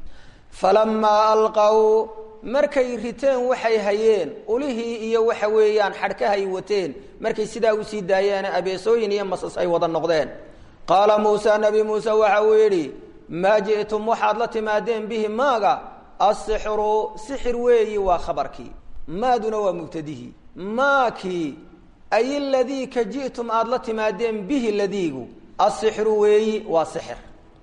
falamaa alqaw markay riteen waxay hayeen ulihii iyo waxa weeyaan xadhkahay wateen markay sidaa usii daayeen abeesooyin iyo masas ay wada noqdeen qaala muuse nebi muuse waxa uu yidhi maa ji'tum waxaad la timaadeen bihi maaga asixru sixir weeyi waa khabarkii maaduna waa mubtadihii maakii ay ladii ka ji'tum aada la timaadeen bihi ladiigu asixru weeyi waa sixir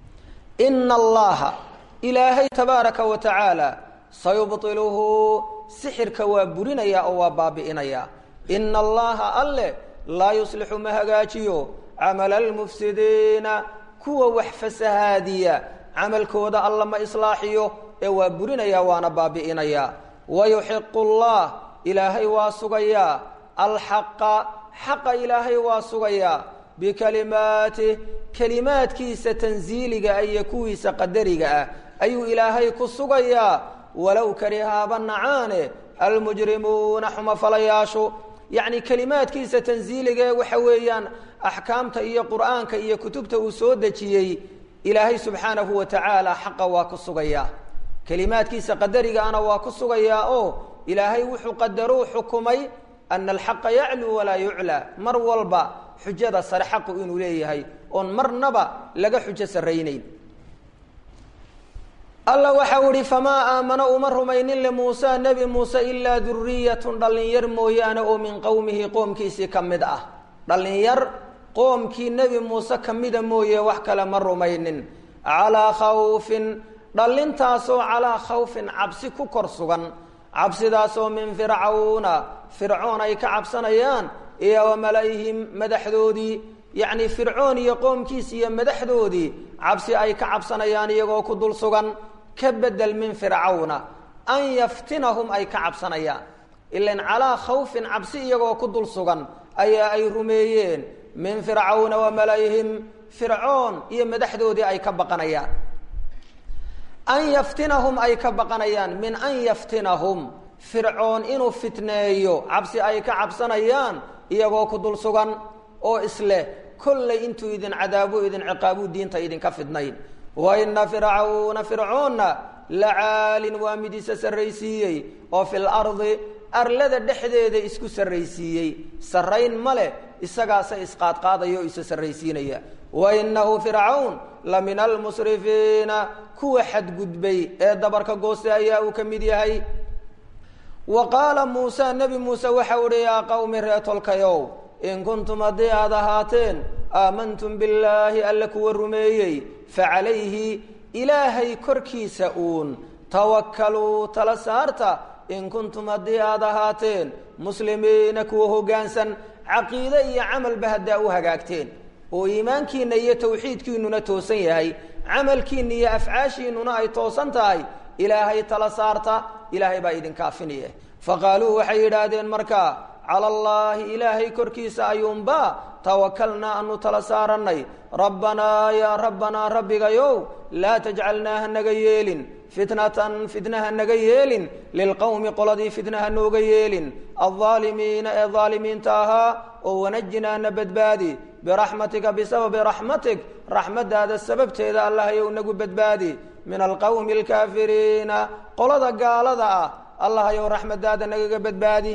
ina allaha ilaahay tabaaraka wa tacaala sayubطiluhu sixirka waa burinaya oo waa baabi'inaya ina allaha alle laa yuslixu ma hagaajiyo camala almufsidiina kuwa wax fasahaadiya camalkooda alla ma islaaxiyo ee waa burinaya waana baabi'inaya wayuxiqu llah ilaahay waa sugayaa alxaqa xaqa ilaahay waa sugayaa bikalimaatih kelimaadkiisa tansiiliga iyo kuwiisa qadariga ah ayuu ilaahay ku sugayaa walow karihaaba nacaane almujrimuuna xumafalayaashu yacni kelimaadkiisa tansiiligae waxa weeyaan axkaamta iyo qur'aanka iyo kutubta uu soo dejiyey ilaahay subxaanahu wa tacaala xaqa waa ku sugayaa kelimaadkiisa qadarigaana waa ku sugayaa oo ilaahay wuxuu qadarou xukumay ana alxaqa yacluu walaa yuclaa mar walba xujada sare xaqu inuu leeyahay oon marnaba laga xujo sarraynayn alla waxau ihi famaa aamana uma rumaynin limuusa nebi muuse ilaa duriyatun dhallinyar mooyaane oo min qowmihi qoomkiisii ka mid ah dhallinyar qoomkii nebi muuse ka mida mooye wax kale ma rumaynin calaa khawfin dhallintaasoo calaa khawfin cabsi ku kor sugan cabsidaasoo min fircawna fircoon ay ka cabsanayaan iyo wa mala-ihim madaxdoodii yacni fircoon iyo qoomkiis iyo madaxdoodii cabsi ay ka cabsanayaan iyagoo ku dul sugan ka bedel min fircawna an yaftinahum ay ka cabsanayaan ilan calaa khawfin cabsi iyagoo ku dul sugan ayaa ay rumeeyeen min fircawna wa malayhim fircoon iyo madaxdoodii ay ka baqanayaan an yaftinahum ay ka baqanayaan min an yaftinahum fircoon inuu fitneeyo cabsi ay ka cabsanayaan iyagoo ku dul sugan oo isleh kollay intuu idin cadaabu idin ciqaabu diinta idinka fidnayn wa ina fircawna fircoonna lacaalin waa mid isa sarraysiiyey oo fil ardi arlada dhexdeeda isku sarraysiiyey sarrayn ma leh isagaasa isqaadqaadaya oo isa sarraysiinaya wa inahu fircawn la min almusrifiina kuwa xadgudbay ee dabarka gooste ayaa uu ka mid yahay wa qaala muusa nebi muuse waxau uhi yaa qawmi reetolkayow in kuntum haddii aad ahaateen aamantum billaahi alle kuwa rumeeyey facalayhi ilaahay korkiisa uun tawakaluu tala saarta in kuntum haddii aad ahaateen muslimiina kuwa hoggaansan caqiide iyo camalba haddaa u hagaagteen oo iimaankiinna iyo tawxiidkiinnuna toosan yahay camalkiinna iyo afcaashiinnuna ay toosan tahay ilaahay tala saarta ilaahay baa idinkaafinaya faqaaluu waxay yidhaahdeen markaa cala allaahi ilaahay korkiisa ayuunba tawakalnaa anu tala saarannay rabbanaa yaa rabbanaa rabbigayow laa tajcalnaa hanaga yeelin fitnatan fitna hanaga yeelin lilqowmi qoladii fitna hanooga yeelin aldaalimiina ee daalimiinta ahaa oo wanajinaana badbaadi biraxmatika bisababi raxmatik raxmaddaada sababteeda allahayow nagu badbaadi min alqowmi alkaafiriina qolada gaalada ah allahayow raxmaddaada nagaga badbaadi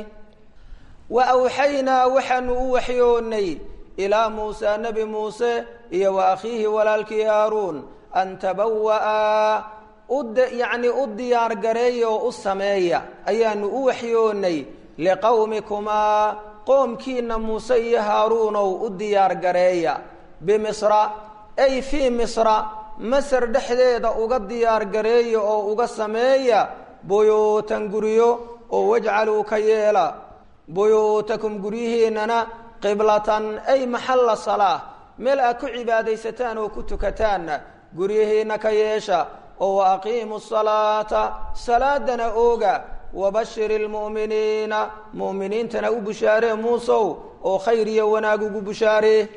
wa awxaynaa waxaanu u waxyoonnay ilaa muusa nebi muuse iyo wa akhiihi walaalkii haaruun an tabawa'a uyacni u diyaar gareeya oo u sameeya ayaanu u waxyoonnay liqowmikumaa qoomkiina muuse iyo haaruunow u diyaar gareeya bimisra ay fii misra masar dhexdeeda uga diyaar gareeya oo uga sameeya buyuutan guryo oo wajcaluu ka yeela buyuutakum guryihiinana qiblatan ay maxalla salaa meel aad ku cibaadaysataan oo ku tukataanna guryihiina ka yeesha oo wa aqiimu salaata salaadana ooga wabashiri lmu'miniina mu'miniintana u bushaaree muusow oo khayr iyo wanaag ugu bushaaree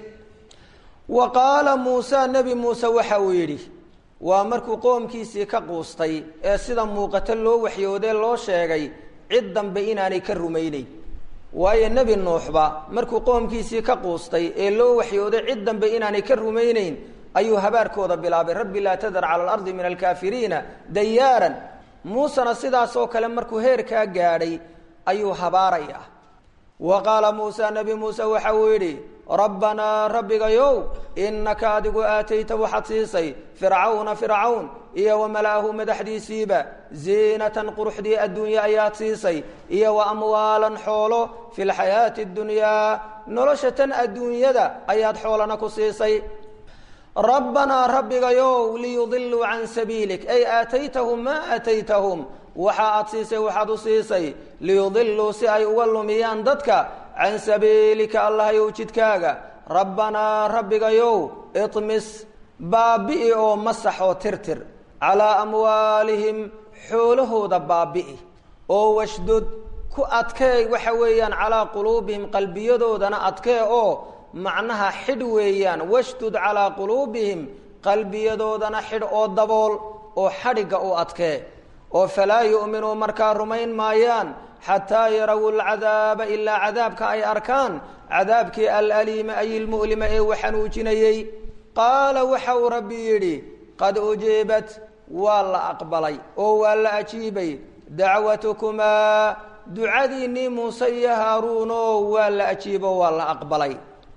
wa qaala muusa nebi muuse waxa uu yidhi waa markuu qoomkiisii ka quustay ee sida muuqato loo waxyoodee loo sheegay cid dambe inaanay ka rumaynayn waayo nebi nuuxba markuu qoomkiisii ka quustay ee loo waxyooday cid dambe inaanay ka rumaynayn ayuu habaarkooda bilaabay rabbi laa tadar cala alardi min alkaafiriina dayaaran muusena sidaasoo kale markuu heerkaa gaadhay ayuu habaaraya wa qaala muusa nebi muuse waxa uu yidhi rabbanaa rabbigayow innaka adigu aatayta waxaad siisay fircawna fircawn iyo wa mala'ahu madaxdiisiiba ziinatan quruxdii adduunye ayaad siisay iyo wa amwaalan xoolo fi lxayaati اddunyaa nolosha tan adduunyada ayaad xoolana ku siisay rabbanaa rabbigayow liyudiluu can sabiilik ay aataytahum maa aataytahum waxa aad siisay waxaad u siisay liyudiluu si ay uga lumiyaan dadka can sabiilika allahayow jidkaaga rabbanaa rabbigayow iطmis baabi'i oo masax oo tirtir calaa amwaalihim xoolahooda baabi'i oo washdud ku adkee waxa weeyaan calaa quluubihim qalbiyadoodana adkee oo macnaha xidh weeyaan washdud calaa quluubihim qalbiyadoodana xidh oo dabool oo xadhigga u adkee oo falaa yu'minuu markaa rumayn maayaan xataa yaraw alcadaaba ilaa cadaabka ay arkaan cadaabkii alaliima ay ilmu'lima ee waxanuujinayey qaala waxa uu rabbi yidhi qad ujiibat waa la aqbalay oo waa la ajiibay dacwatukumaa ducadiinnii muuse iyo haaruuno waa la ajiibo waa la aqbalay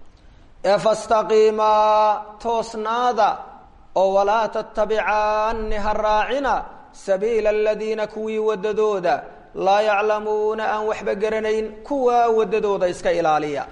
ee fastaqiimaa toosnaada oo walaa tattabicaanni ha raacina sabiila aladiina kuwii waddadooda laa yaclamuuna aan waxba garanayn kuwaa waddadooda iska ilaaliya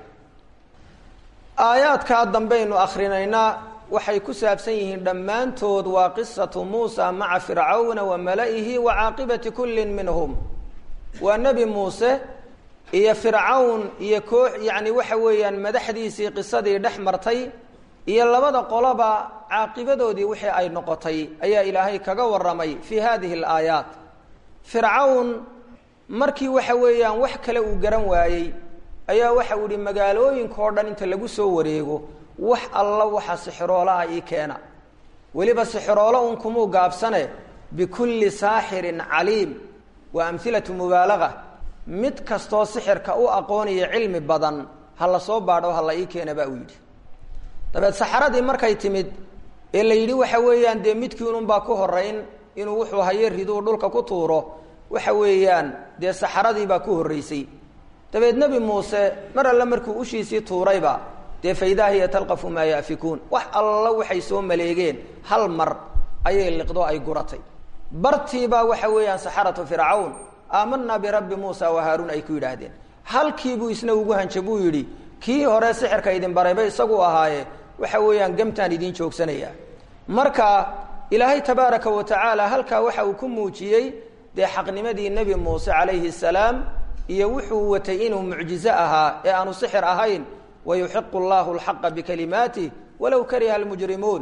aayaadkaa dambaynu akhrinaynaa waxay ku saabsan yihiin dhammaantood waa qisatu muusa maca fircawna wa mala'ihi wa caaqibati kullin minhum waa nebi muuse iyo fircawn iyo koox yacni waxa weeyaan madaxdiisii qisadii dhex martay iyo labada qoloba caaqibadoodii wixii ay noqotay ayaa ilaahay kaga warramay fii hadihi alaayaat fircawn markii waxa weeyaan wax kale uu garan waayey ayaa waxa uu yihi magaalooyinkaoo dhan inta lagu soo wareego wax alla waxa sixiroolaha ii keena weliba sixiroolo un kumuu gaabsane bikulli saaxirin caliim waa amhilatu mubaalaga mid kastoo sixirka u aqoonaya cilmi badan ha la soo baadho ha la ii keena baa uu yidhi dabeed saxaradii markay timid ee la yidhi waxa weeyaan dee midkiinunbaa ku horeyn inuu wuxuu hayo riduu dhulka ku tuuro waxa weeyaan dee saxaradiibaa ku horreysay dabeed nebi muuse mar alle markuu ushiisii tuurayba dee faidaa hiya talqafu maa yaafikuun wax alla waxay soo maleegeen hal mar ayay liqdo ay guratay bartiibaa waxa weeyaan saxaratu fircawn aamanaa birabbi muusa wa haaruun ay ku yidhaahdeen halkiibuu isna ugu hanja buu yidhi kii hore sixirka idin barayba isagu ahaaye waxa weeyaan gamtaan idin joogsanaya marka ilaahay tabaaraka wa tacaala halkaa waxa uu ku muujiyey dee xaqnimadii nebi muuse calayhi salaam iyo wuxuu watay inuu mucjizo ahaa ee aanu sixir ahayn wayuxiqu llahu lxaqa bikalimaatih walow kariha almujrimuun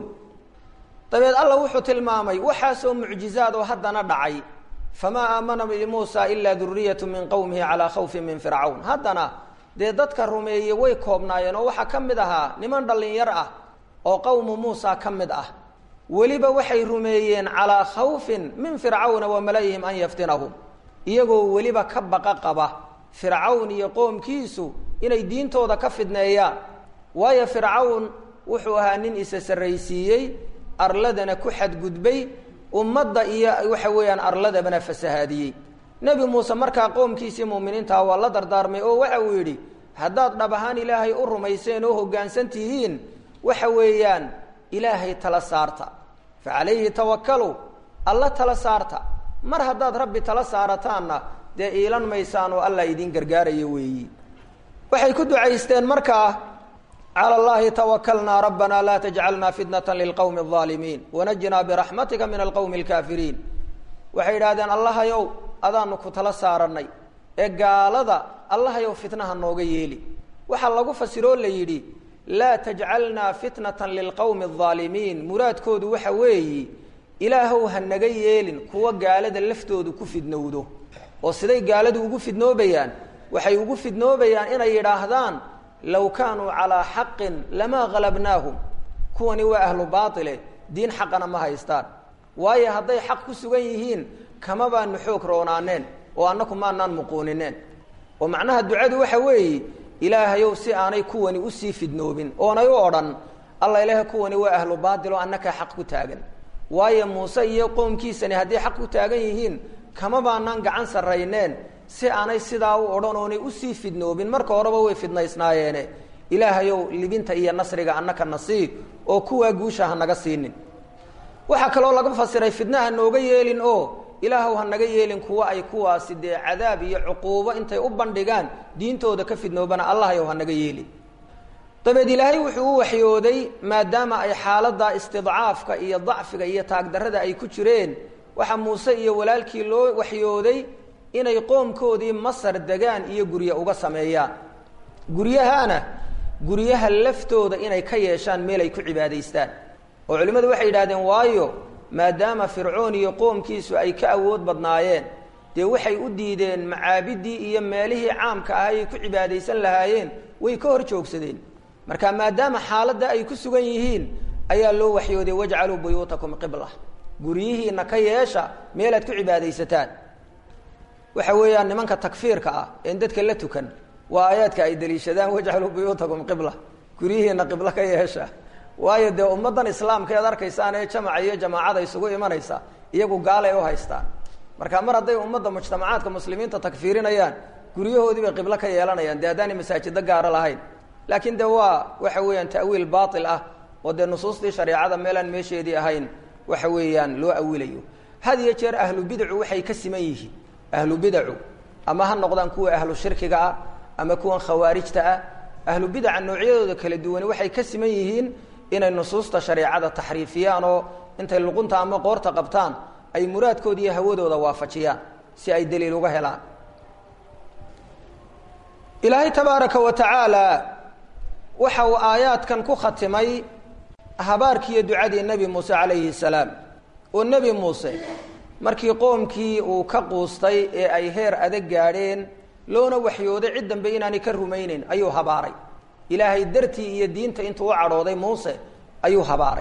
dabeed alla wuxuu tilmaamay waxaasoo mucjizaad oo haddana dhacay famaa aamana limuusa ilaa duriyatu min qowmihi calaa khawfin min fircawn haddana dee dadka rumeeyey way koobnaayeen oo waxaa ka mid ahaa niman dhallinyar ah oo qowmu muusa ka mid ah weliba waxay rumeeyeen calaa khawfin min fircawna wa malayihim an yaftinahum iyagoo weliba ka baqa qaba fircawn iyo qoomkiisu inay diintooda ka fidneeyaan waayo fircawn wuxuu ahaa nin isa sarraysiiyey arladana ku xadgudbay ummadda iyo waxa weeyaan arladabana fasahaadiyey nebi muuse markaa qoomkiisii muuminiintaha waa la dardaarmay oo waxa uu yidhi haddaad dhab ahaan ilaahay u rumayseen oo hoggaansan tihiin waxa weeyaan ilaahay tala saarta fa calayhi tawakkaluu alla tala saarta mar haddaad rabbi tala saarataanna dee iilan maysaan oo allah idiin gargaarayo weeyi waxay ku ducaysteen markaa cala allahi tawakalnaa rabbana laa tajcalna fitnata lilqowmi alظaalimiin wanajinaa biraxmatika min alqowmi alkaafiriin waxay yidhahdeen allahayow adaanu ku tala saaranay ee gaalada allahayow fitnaha nooga yeeli waxaa lagu fasiroo la yidhi laa tajcalnaa fitnatan lilqowmi alظaalimiin muraadkoodu waxa weeyi ilaahow ha naga yeelin kuwa gaalada laftoodu ku fidnowdo oo siday gaaladu ugu fidnoobayaan waxay ugu fidnoobayaan inay yidhaahdaan low kaanuu calaa xaqin lamaa halabnaahum kuwani waa ahlu baaile diin xaqana ma haystaan waayo hadday xaq ku sugan yihiin kama baanu xoog roonaaneen oo annaku maanaan muquunineen oo macnaha ducadu waxa weeye ilaahayow si aanay kuwani usii fidnoobin oonay u odhan alla ilaaha kuwani waa ahlu baatil oo annakaa xaq ku taagan waayo muuse iyo qoomkiisani hadday xaq ku taagan yihiin kama baanaan gacan sarrayneen si aanay sidaa u odhan oonay usii fidnoobin marka horeba way fidnaysnaayeene ilaahayow libinta iyo nasriga annaka nasiib oo kuwaa guusha ha naga siinin waxaa kaloo laga fasiray fidna ha nooga yeelin oo ilaahow ha naga yeelin kuwa ay kuwaasi dee cadaab iyo cuquubo intay u bandhigaan diintooda ka fidnoobana allahayow ha naga yeelin dabeed ilaahay wuxuu u waxyooday maadaama ay xaaladda istidcaafka iyo dacfiga iyo taagdarrada ay ku jireen waxaa muuse iyo walaalkii loo waxyooday inay qoomkoodii masar degaan iyo gurye uga sameeyaan guryahaana guryaha laftooda inay ka yeeshaan meel ay ku cibaadaystaan oo culimmadu waxay yidhahdeen waayo maadaama fircoon iyo qoomkiisu ay ka awood badnaayeen dee waxay u diideen macaabiddii iyo meelihii caamka ah ay ku cibaadaysan lahaayeen way ka hor joogsadeen marka maadaama xaaladda ay ku sugan yihiin ayaa loo waxyooday wajcaluu buyuutakum qibla guryihiina ka yeesha meelaad ku cibaadaysataan waxa weeyaan nimanka takfiirka ah een dadka la tukan waa aayaadka ay daliishadaan wajcaluu buyuutakum qibla guryihiina qiblo ka yeesha waayo dee ummaddan islaamka ead arkaysaan ee jamaca iyo jamaacada isugu imanaysa iyagu gaalay u haystaan marka mar hadday ummadda mujtamacaadka muslimiinta takfiirinayaan guryahoodii bay qiblo ka yeelanayaan dee haddaanay masaajido gaaro lahayn laakiin de waa waxa weeyaan ta'wiil baatil ah oo dee nusuustii shareecada meelaan meesheedii ahayn waxa weeyaan loo awilayo had iyo jeer ahlu bidacu waxay ka siman yihiin ahlu bidacu ama ha noqdaan kuwa ahlu shirkiga ah ama kuwan khawaarijta ah ahlu bidaca noocyadooda kala duwani waxay ka siman yihiin inay nusuusta shareecada taxriifiyaan oo intay luqunta ama qoorta qabtaan ay muraadkooda iyo hawadooda waafajiyaan si ay daliil uga helaan ilaahay tabaaraka wa tacaala waxa uu aayaadkan ku khatimay habaarkiiyo ducadii nebi muuse calayhi salaam oo nebi muuse markii qoomkii uu ka quustay ee ay heer adag gaadheen loona waxyooday cid dambe inaanay ka rumayneyn ayuu habaaray ilaahay dartii iyo diinta intuu u cadhooday muuse ayuu habaaray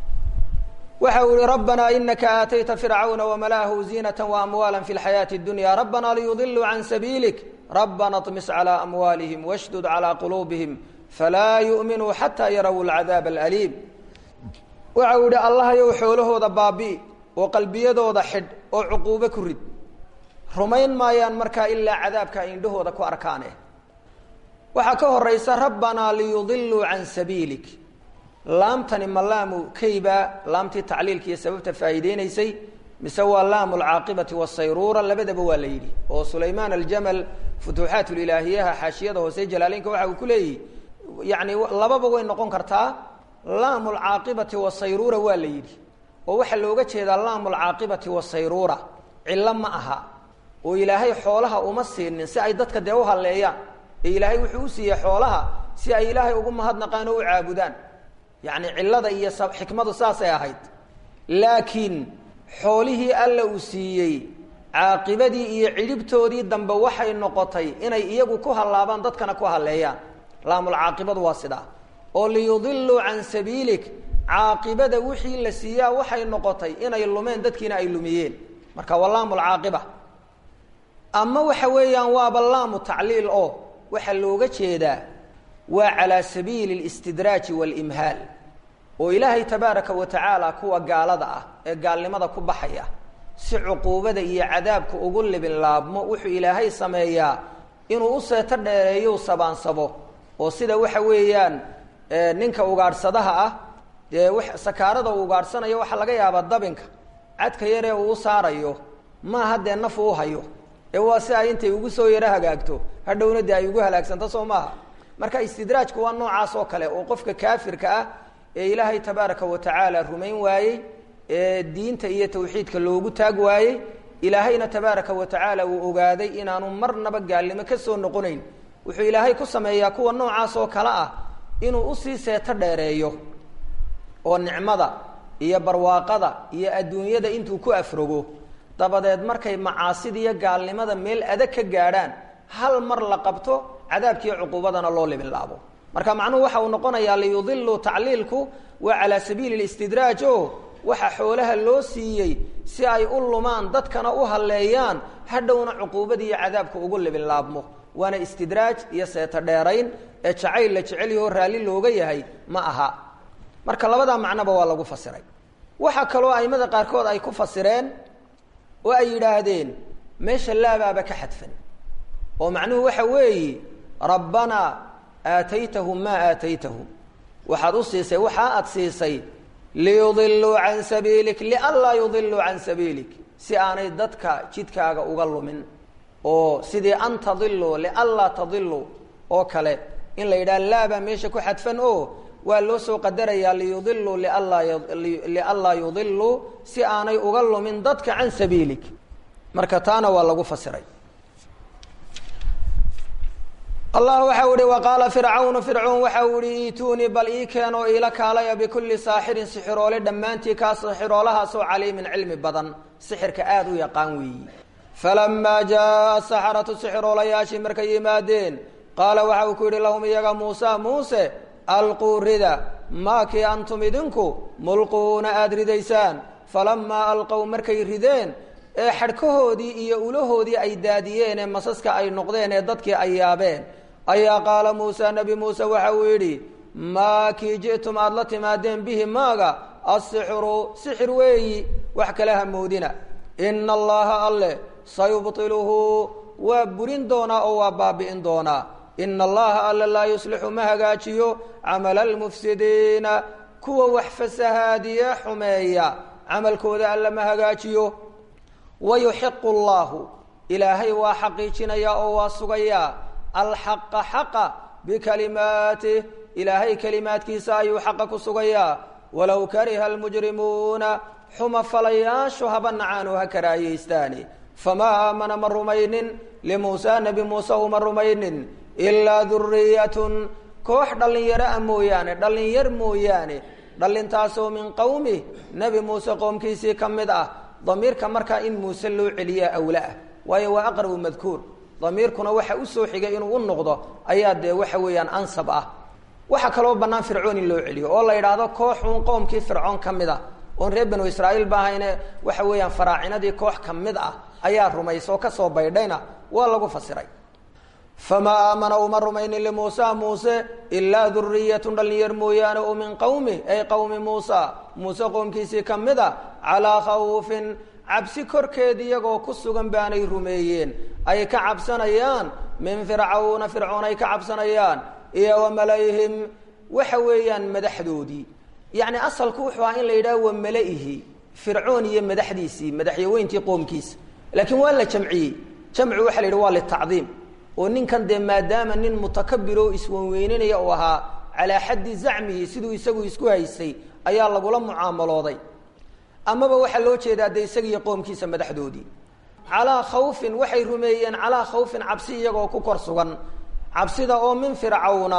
waxa uu yihi rabbanaa inaka aatayta fircawna wamalaahu ziinata waamwaala fi lxayaati اdunya rabbana liyudiluu can sabiilik rabbana طmis calى amwaalihim washdud calى quluubihim falaa yu'minuu xataa yaraw lcadaab alaliim waxa uu yihi allahayow xoolahooda baabi'i oo qalbiyadooda xidh oo cuquubo ku rid rumayn maayaan markaa ilaa cadaabka ay indhahooda ku arkaane waxaa ka horaysa rabbanaa liyudiluu can sabiilik laamtani ma laamu kayba laamtii tacliilka iyo sababta faa'iideynaysay mise waa laamu alcaaqibati wasayruura labadaba waa la yidhi oo sulaymaan aljamal futuuxaat lilaahiyaha xaashiyada hoose jalaaleynka waxa uu ku leeyihi yani lababa way noqon kartaa laamu alcaaqibati wasayruura waa la yidhi oo waxaa looga jeedaa laamu alcaaqibati wasayruura cillo ma aha oo ilaahay xoolaha uma siinin si ay dadka dee u halleeyaan ee ilaahay wuxuu u siiyey xoolaha si ay ilaahay ugu mahadnaqaan oo u caabudaan yacni cillada iyo xikmadu saasay ahayd laakiin xoolihii alla uu siiyey caaqibadii iyo cidhibtoodii dambe waxay noqotay inay iyagu ku hallaabaan dadkana ku halleeyaan laamulcaaqibadu waa sidaa oo liyudiluu can sabiilik caaqibada wixii la siiyaa waxay noqotay inay lumeen dadkiina ay lumiyeen marka waa laamulcaaqiba ama waxa weeyaan waaba laamu tacliil oo waxaa looga jeedaa waa calaa sabiili listidraaji waalimhaal oo ilaahay tabaaraka wa tacaala kuwa gaalada ah ee gaalnimada ku baxaya si cuquubada iyo cadaabka ugu libin laabmo wuxuu ilaahay sameeyaa inuu u seeto dheereeyo sabaansabo oo sida waxa weeyaan ninka ugaadhsadaha ah dee sakaarada uu ugaadhsanayo waxaa laga yaabaa dabinka cadka yaree uu u saarayo maaha dee naf uu hayo ee waa si ay intay ugu soo yaro hagaagto hadhowna dee ay ugu halaagsanto soo maaha marka istidraajku waa noocaas oo kale oo qofka kaafirka ah ee ilaahay tabaaraka wa tacaala rumayn waayey ee diinta iyo tawxiidka loogu taag waayey ilaahayna tabaaraka wa tacaala uu ogaaday inaanu marnaba gaalnimo ka soo noqonayn wuxuu ilaahay ku sameeyaa kuwa noocaas oo kale ah inuu usii seeto dheereeyo oo nicmada iyo barwaaqada iyo adduunyada intuu ku afrogo dabadeed markay macaasida iyo gaalnimada meel adag ka gaadhaan hal mar la qabto cadaabkiiyo cuquubadana loo libinlaabo marka macnuhu waxa uu noqonayaa liyudiluu tacliilku waa calaa sabiili listidraaj o waxa xoolaha loo siiyey si ay u lumaan dadkana u halleeyaan hadhowna cuquubadii iyo cadaabka ugu libinlaabmo waana istidraaj iyo seeto dheerayn ee jacayl la jecelyaho raalli looga yahay ma aha marka labadaa macnoba waa lagu fasiray waxaa kaloo aimada qaarkood ay ku fasireen oo ay yidhaahdeen meesha laabaaba ka xadfan oo macnuhu waxa weeyi rabbanaa aataytahum maa aataytahum waxaad u siisay waxaa aad siisay liyudiluu can sabiilik lianlaa yudiluu can sabiilik si aanay dadka jidkaaga uga lumin oo sidii an tadiluu lianlaa tadiluu oo kale in la yidhaha laabaa meesha ku xadfan o waa loo soo qadarayaa liyudiluu lianlaa yudiluu si aanay uga lumin dadka can sabiilik marka taana waa lagu fasiray allah waxa u ihi waqaala fircawnu fircoon waxa uu ihi iituunii bal ii keen oo iila kaalaya bikulli saaxirin sixiroole dhammaantii kaa sixiroolahaasoo caliimin cilmi badan sixirka aada u yaqaan weeyi falamaa jaaa saxaratu sixiroolayaashii markay yimaadeen qaala waxa uu ku yidhi lahum iyaga muusa muuse alquu rida maakii antum idinku mulquuna aada ridaysaan falamaa alqow markay rideen ee xadhkahoodii iyo ulahoodii ay daadiyeen ee masaska ay noqdeen ee dadkii ay yaabeen ayaa qaala muusa nebi muuse waxa uu yidhi maa kii ji'tum aada la timaadeen bihi maaga asixru sixir weeyi wax kale hamoodina ina allaha alle sayubtiluhu waa burin doonaa oo waa baabi'in doonaa ina allaha alle laa yuslixu ma hagaajiyo camala almufsidiina kuwa wax fasahaadiye xumeeya camalkooda alle ma hagaajiyo wayuxiqu allahu ilaahay waa xaqiijinayaa oo waa sugayaa alxaqa xaqa bikalimaatih ilaahay kelimaadkiisa ayuu xaqa ku sugayaa walow kariha almujrimuuna xuma falayaashu haba nacaan oo ha karaahiyaystaani famaa aamana ma rumaynin limuusa nebi muuse uma rumaynin ilaa duriyatun koox dhallinyaro ah mooyaane dhallinyar mooyaane dhallintaasoo min qowmih nebi muuse qoomkiisii ka mid ah damiirka markaa in muuse loo celiyaa awla ah waayo waa aqrabu madkuur damiirkuna waxa usoo xigay inuu u noqdo ayaa dee waxa weeyaan ansab ah waxaa kaloo bannaan fircoon in loo celiyo oo la yidhaahdo kooxuun qowmkii fircoon ka mid ah oon reer banu israa'iil ba ahayne waxa weeyaan faraacinadii koox ka mid ah ayaa rumaysa oo kasoo baydhayna waa lagu fasiray famaa aamana uma rumaynin limuusa muuse ilaa duriyatun dhalinyar mooyaane oo min qowmi ay qowmi muusa muuse qoomkiisii ka mid a calaa khawfin cabsi korkeed iyagoo ku sugan baanay rumeeyeen ay ka cabsanayaan min fircawna fircoon ay ka cabsanayaan iyo wa malayhim waxa weeyaan madaxdoodii yacni asalku wuxuu ahaa in la yidhaha wa malaihi fircoon iyo madaxdiisii madaxyaweyntii qoomkiisa laakiin waa la jamciyey jamcu waxa la yidhi waa litacdiim oo ninkan dee maadaama nin mutakabir oo iswanweyninaya uu ahaa calaa xaddi zacmihi siduu isagu isku haysay ayaa lagula mucaamalooday amaba waxaa loo jeedaa dee isagiiyo qoomkiisa madaxdoodii calaa khawfin waxay rumeeyeen calaa khawfin cabsi iyagoo ku kor sugan cabsida oo min fircawna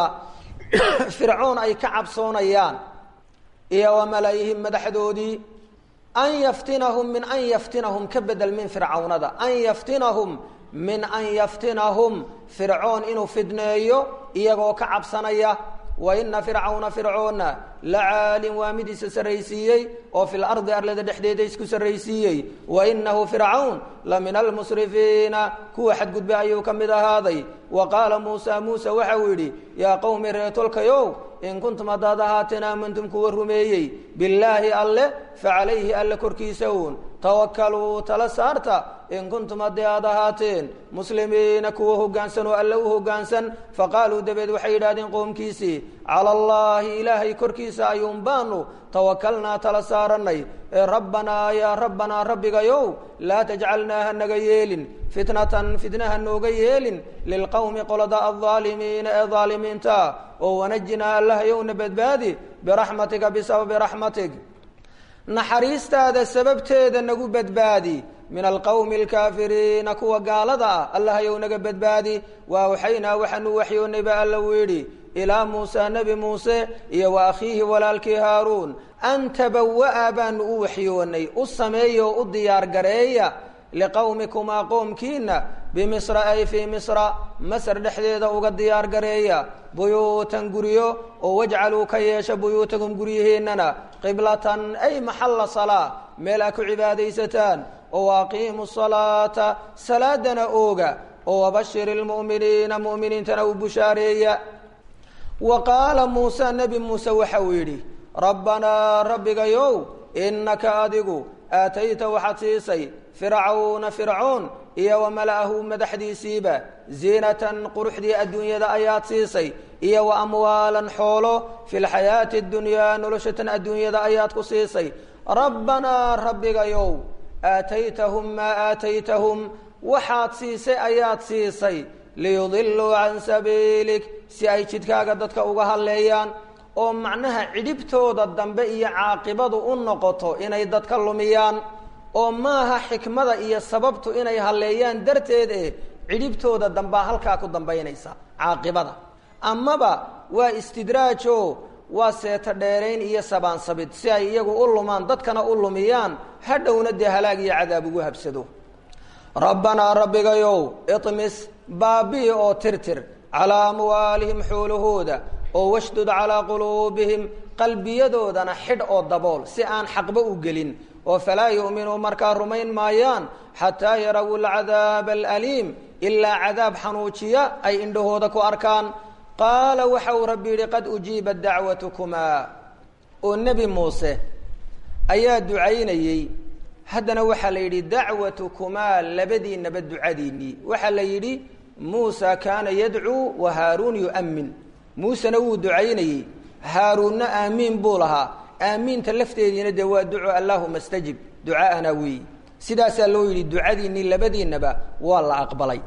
fircoon ay ka cabsoonayaan iyo wa malaa'ihim madaxdoodii an yaftinahum min an yaftinahum ka bedel min fircawnada an yaftinahum min an yaftinahum fircoon inuu fidneeyo iyagoo ka cabsanaya wa ina fircawna fircoonna la caalin waa mid isa sarraysiiyey oo fi lardi arlada dhexdeeda isku sarraysiiyey wa inahu fircawn la min almusrifiina kuwa xadgudba ayuu ka mid ahaaday wa qaala muusa muuse waxa uu yidhi yaa qowmi reetolkayow in kuntum haddaad ahaateen aamantum kuwa rumeeyey billaahi alle facalayhi alle korkiisa uun tawakaluu tala saarta in kuntum haddii aad ahaateen muslimiina kuwa hoggaansan oo alle u hoggaansan faqaaluu dabeed waxay yidhahdeen qoomkiisii cala allaahi ilaahay korkiisa ayuun baanu tawakalnaa tala saaranay ee rabbanaa yaa rabbanaa rabbigayow laa tajcalnaa ha naga yeelin fitnatan fitnaha nooga yeelin lilqowmi qolada aldaalimiina ee daalimiinta oo wanajinaa allahayowna badbaadi biraxmatika bisababi raxmatig naxariistaada sababteeda nagu badbaadi min alqowmi alkaafiriina kuwa gaalada ah allahayow naga badbaadi wa awxaynaa waxaanu waxyoonay ba alla uu yidhi ilaa muusa nebi muuse iyo wa akhiihi walaalkii haaruun an tabawa'a baanu u waxyoonay u sameeya oo u diyaar gareeya liqowmikumaa qoomkiina bimisra ay fii misra masr dhexdeeda uga diyaar gareeya buyuutan guryo oo wajcaluu ka yeesha buyuutakum guryihiinana qiblatan ay maxalla salaa meel aa ku cibaadaysataan oo aqiimu salaata salaadana ooga oo wabashir ilmu'miniina mu'miniintana u bushaareeya wa qaala muuse nebi muuse waxa uu yidhi rabbanaa rabbigayow innaka adigu aatayta waxaad siisay fircawna fircoon iyo wa mala'ahu madaxdiisiiba ziinatan quruxdii adduunyada ayaad siisay iyo wa amwaalan xoolo fi lxayaati اdunyaa noloshatan adduunyada ayaad ku siisay rabbanaa rabbigayow aataytahum maa aataytahum waxaad siisay ayaad siisay liyudiluu can sabiilik si ay jidkaaga dadka uga hadleeyaan oo macnaha cidhibtooda dambe iyo caaqibadu u noqoto inay dadka lumiyaan oo maaha xikmada iyo sababtu inay halleeyaan darteed eh cidhibtooda dambaa halkaa ku dambaynaysa caaqibada amaba waa istidraajo waa seeto dheerayn iyo sabaansabid si ay iyagu u lumaan dadkana u lumiyaan hadhowna dee halaag iyo cadaab ugu habsado rabbanaa rabbigayow imis baabi'i oo tirtir calaa amwaalihim xoolahooda oo washdud calaa quluubihim qalbiyadoodana xidh oo dabool si aan xaqba u gelin oo falaa yu'minuu markaa rumayn maayaan xataa yarawu alcadaaba alaliim ilaa cadaab xanuujiya ay indhahooda ku arkaan qaala waxa uu rabbi yidhi qad ujiibat dacwatukumaa oo nebi muuse ayaa ducaynayey haddana waxaa la yidhi dacwatukumaa labadiinaba ducadiinnii waxaa la yidhi muusa kaana yadcuu wa haaruun yu'min muusena wuu ducaynayey haaruunna aamiin buu lahaa aamiinta lafteediina dee waa duco allaahuma stajib ducaa'ana weeyi sidaasaa loo yidhi ducadiinnii labadiinaba waa la aqbalay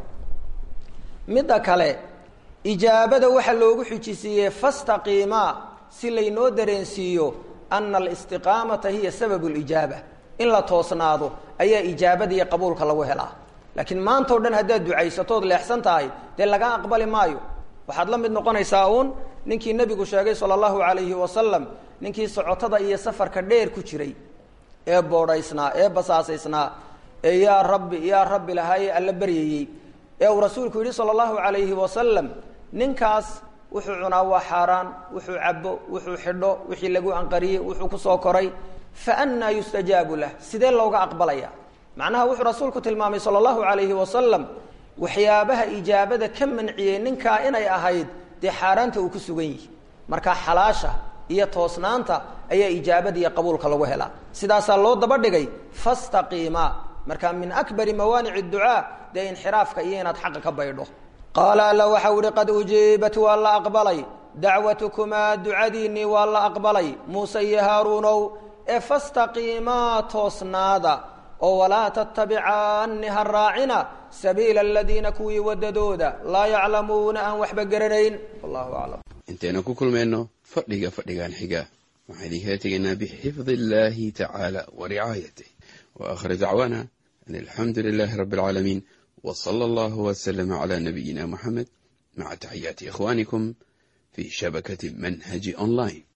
midda kale ijaabada waxaa loogu xujisiiyey fastaqiimaa si laynoo dareensiiyo ana alistiqaamata hiya sababu lijaaba in la toosnaado ayaa ijaabada iyo qabuulka lagu helaa laakiin maanta o dhan haddaad ducaysatood leexsan tahay dee laga aqbali maayo waxaad la mid noqonaysaa uun ninkii nebigu sheegay sala allahu calayhi wasalam ninkii socotada iyo safarka dheer ku jiray ee boodhaysnaa ee basaasaysnaa ee yaa rabbi yaa rabbi lahaayee alla baryayey ee uu rasuulku yidhi sala allahu calayhi wasalam ninkaas wuxuu cunaa waa xaaraan wuxuu cabo wuxuu xidho wixii lagu anqariyey wuxuu kusoo koray fa annaa yustajaabu lah sidee looga aqbalaya macnaha wuxuu rasuulku tilmaamay sala allahu calayhi wasalam waxyaabaha ijaabada ka manciyey ninkaa inay ahayd dee xaaraanta uu ku sugan yihi marka xalaasha iyo toosnaanta ayaa ijaabada iyo qabuulka lagu helaa sidaasaa loo daba dhigay fastaqiima marka min akbari mawaanici ducaa dee inxiraafka iyo inaad xaqa ka baydho qaala alla waxau ihi qad ujiibat waa la aqbalay dacwatukumaa ducadiinnii waa la aqbalay muuse iyo haaruunow ee fastaqiimaa toosnaada oo walaa tattabicaanni ha raacina sabiila aladiina kuwii wadadooda laa yaclamuuna aan waxba garanayn wallahu aclam intaynu ku kulmayno fadhiga fadhigan xiga waxaan idinkala tegaynaa bixifdi illahi tacaala wa ricaayatih wa aakhir dacwaana an alxamdu lilahi rabbi alcaalamiin w sala allahu waslama cala nabiyina muxamed maca taxiyaati ikhwanikum fi shabakati manhaji online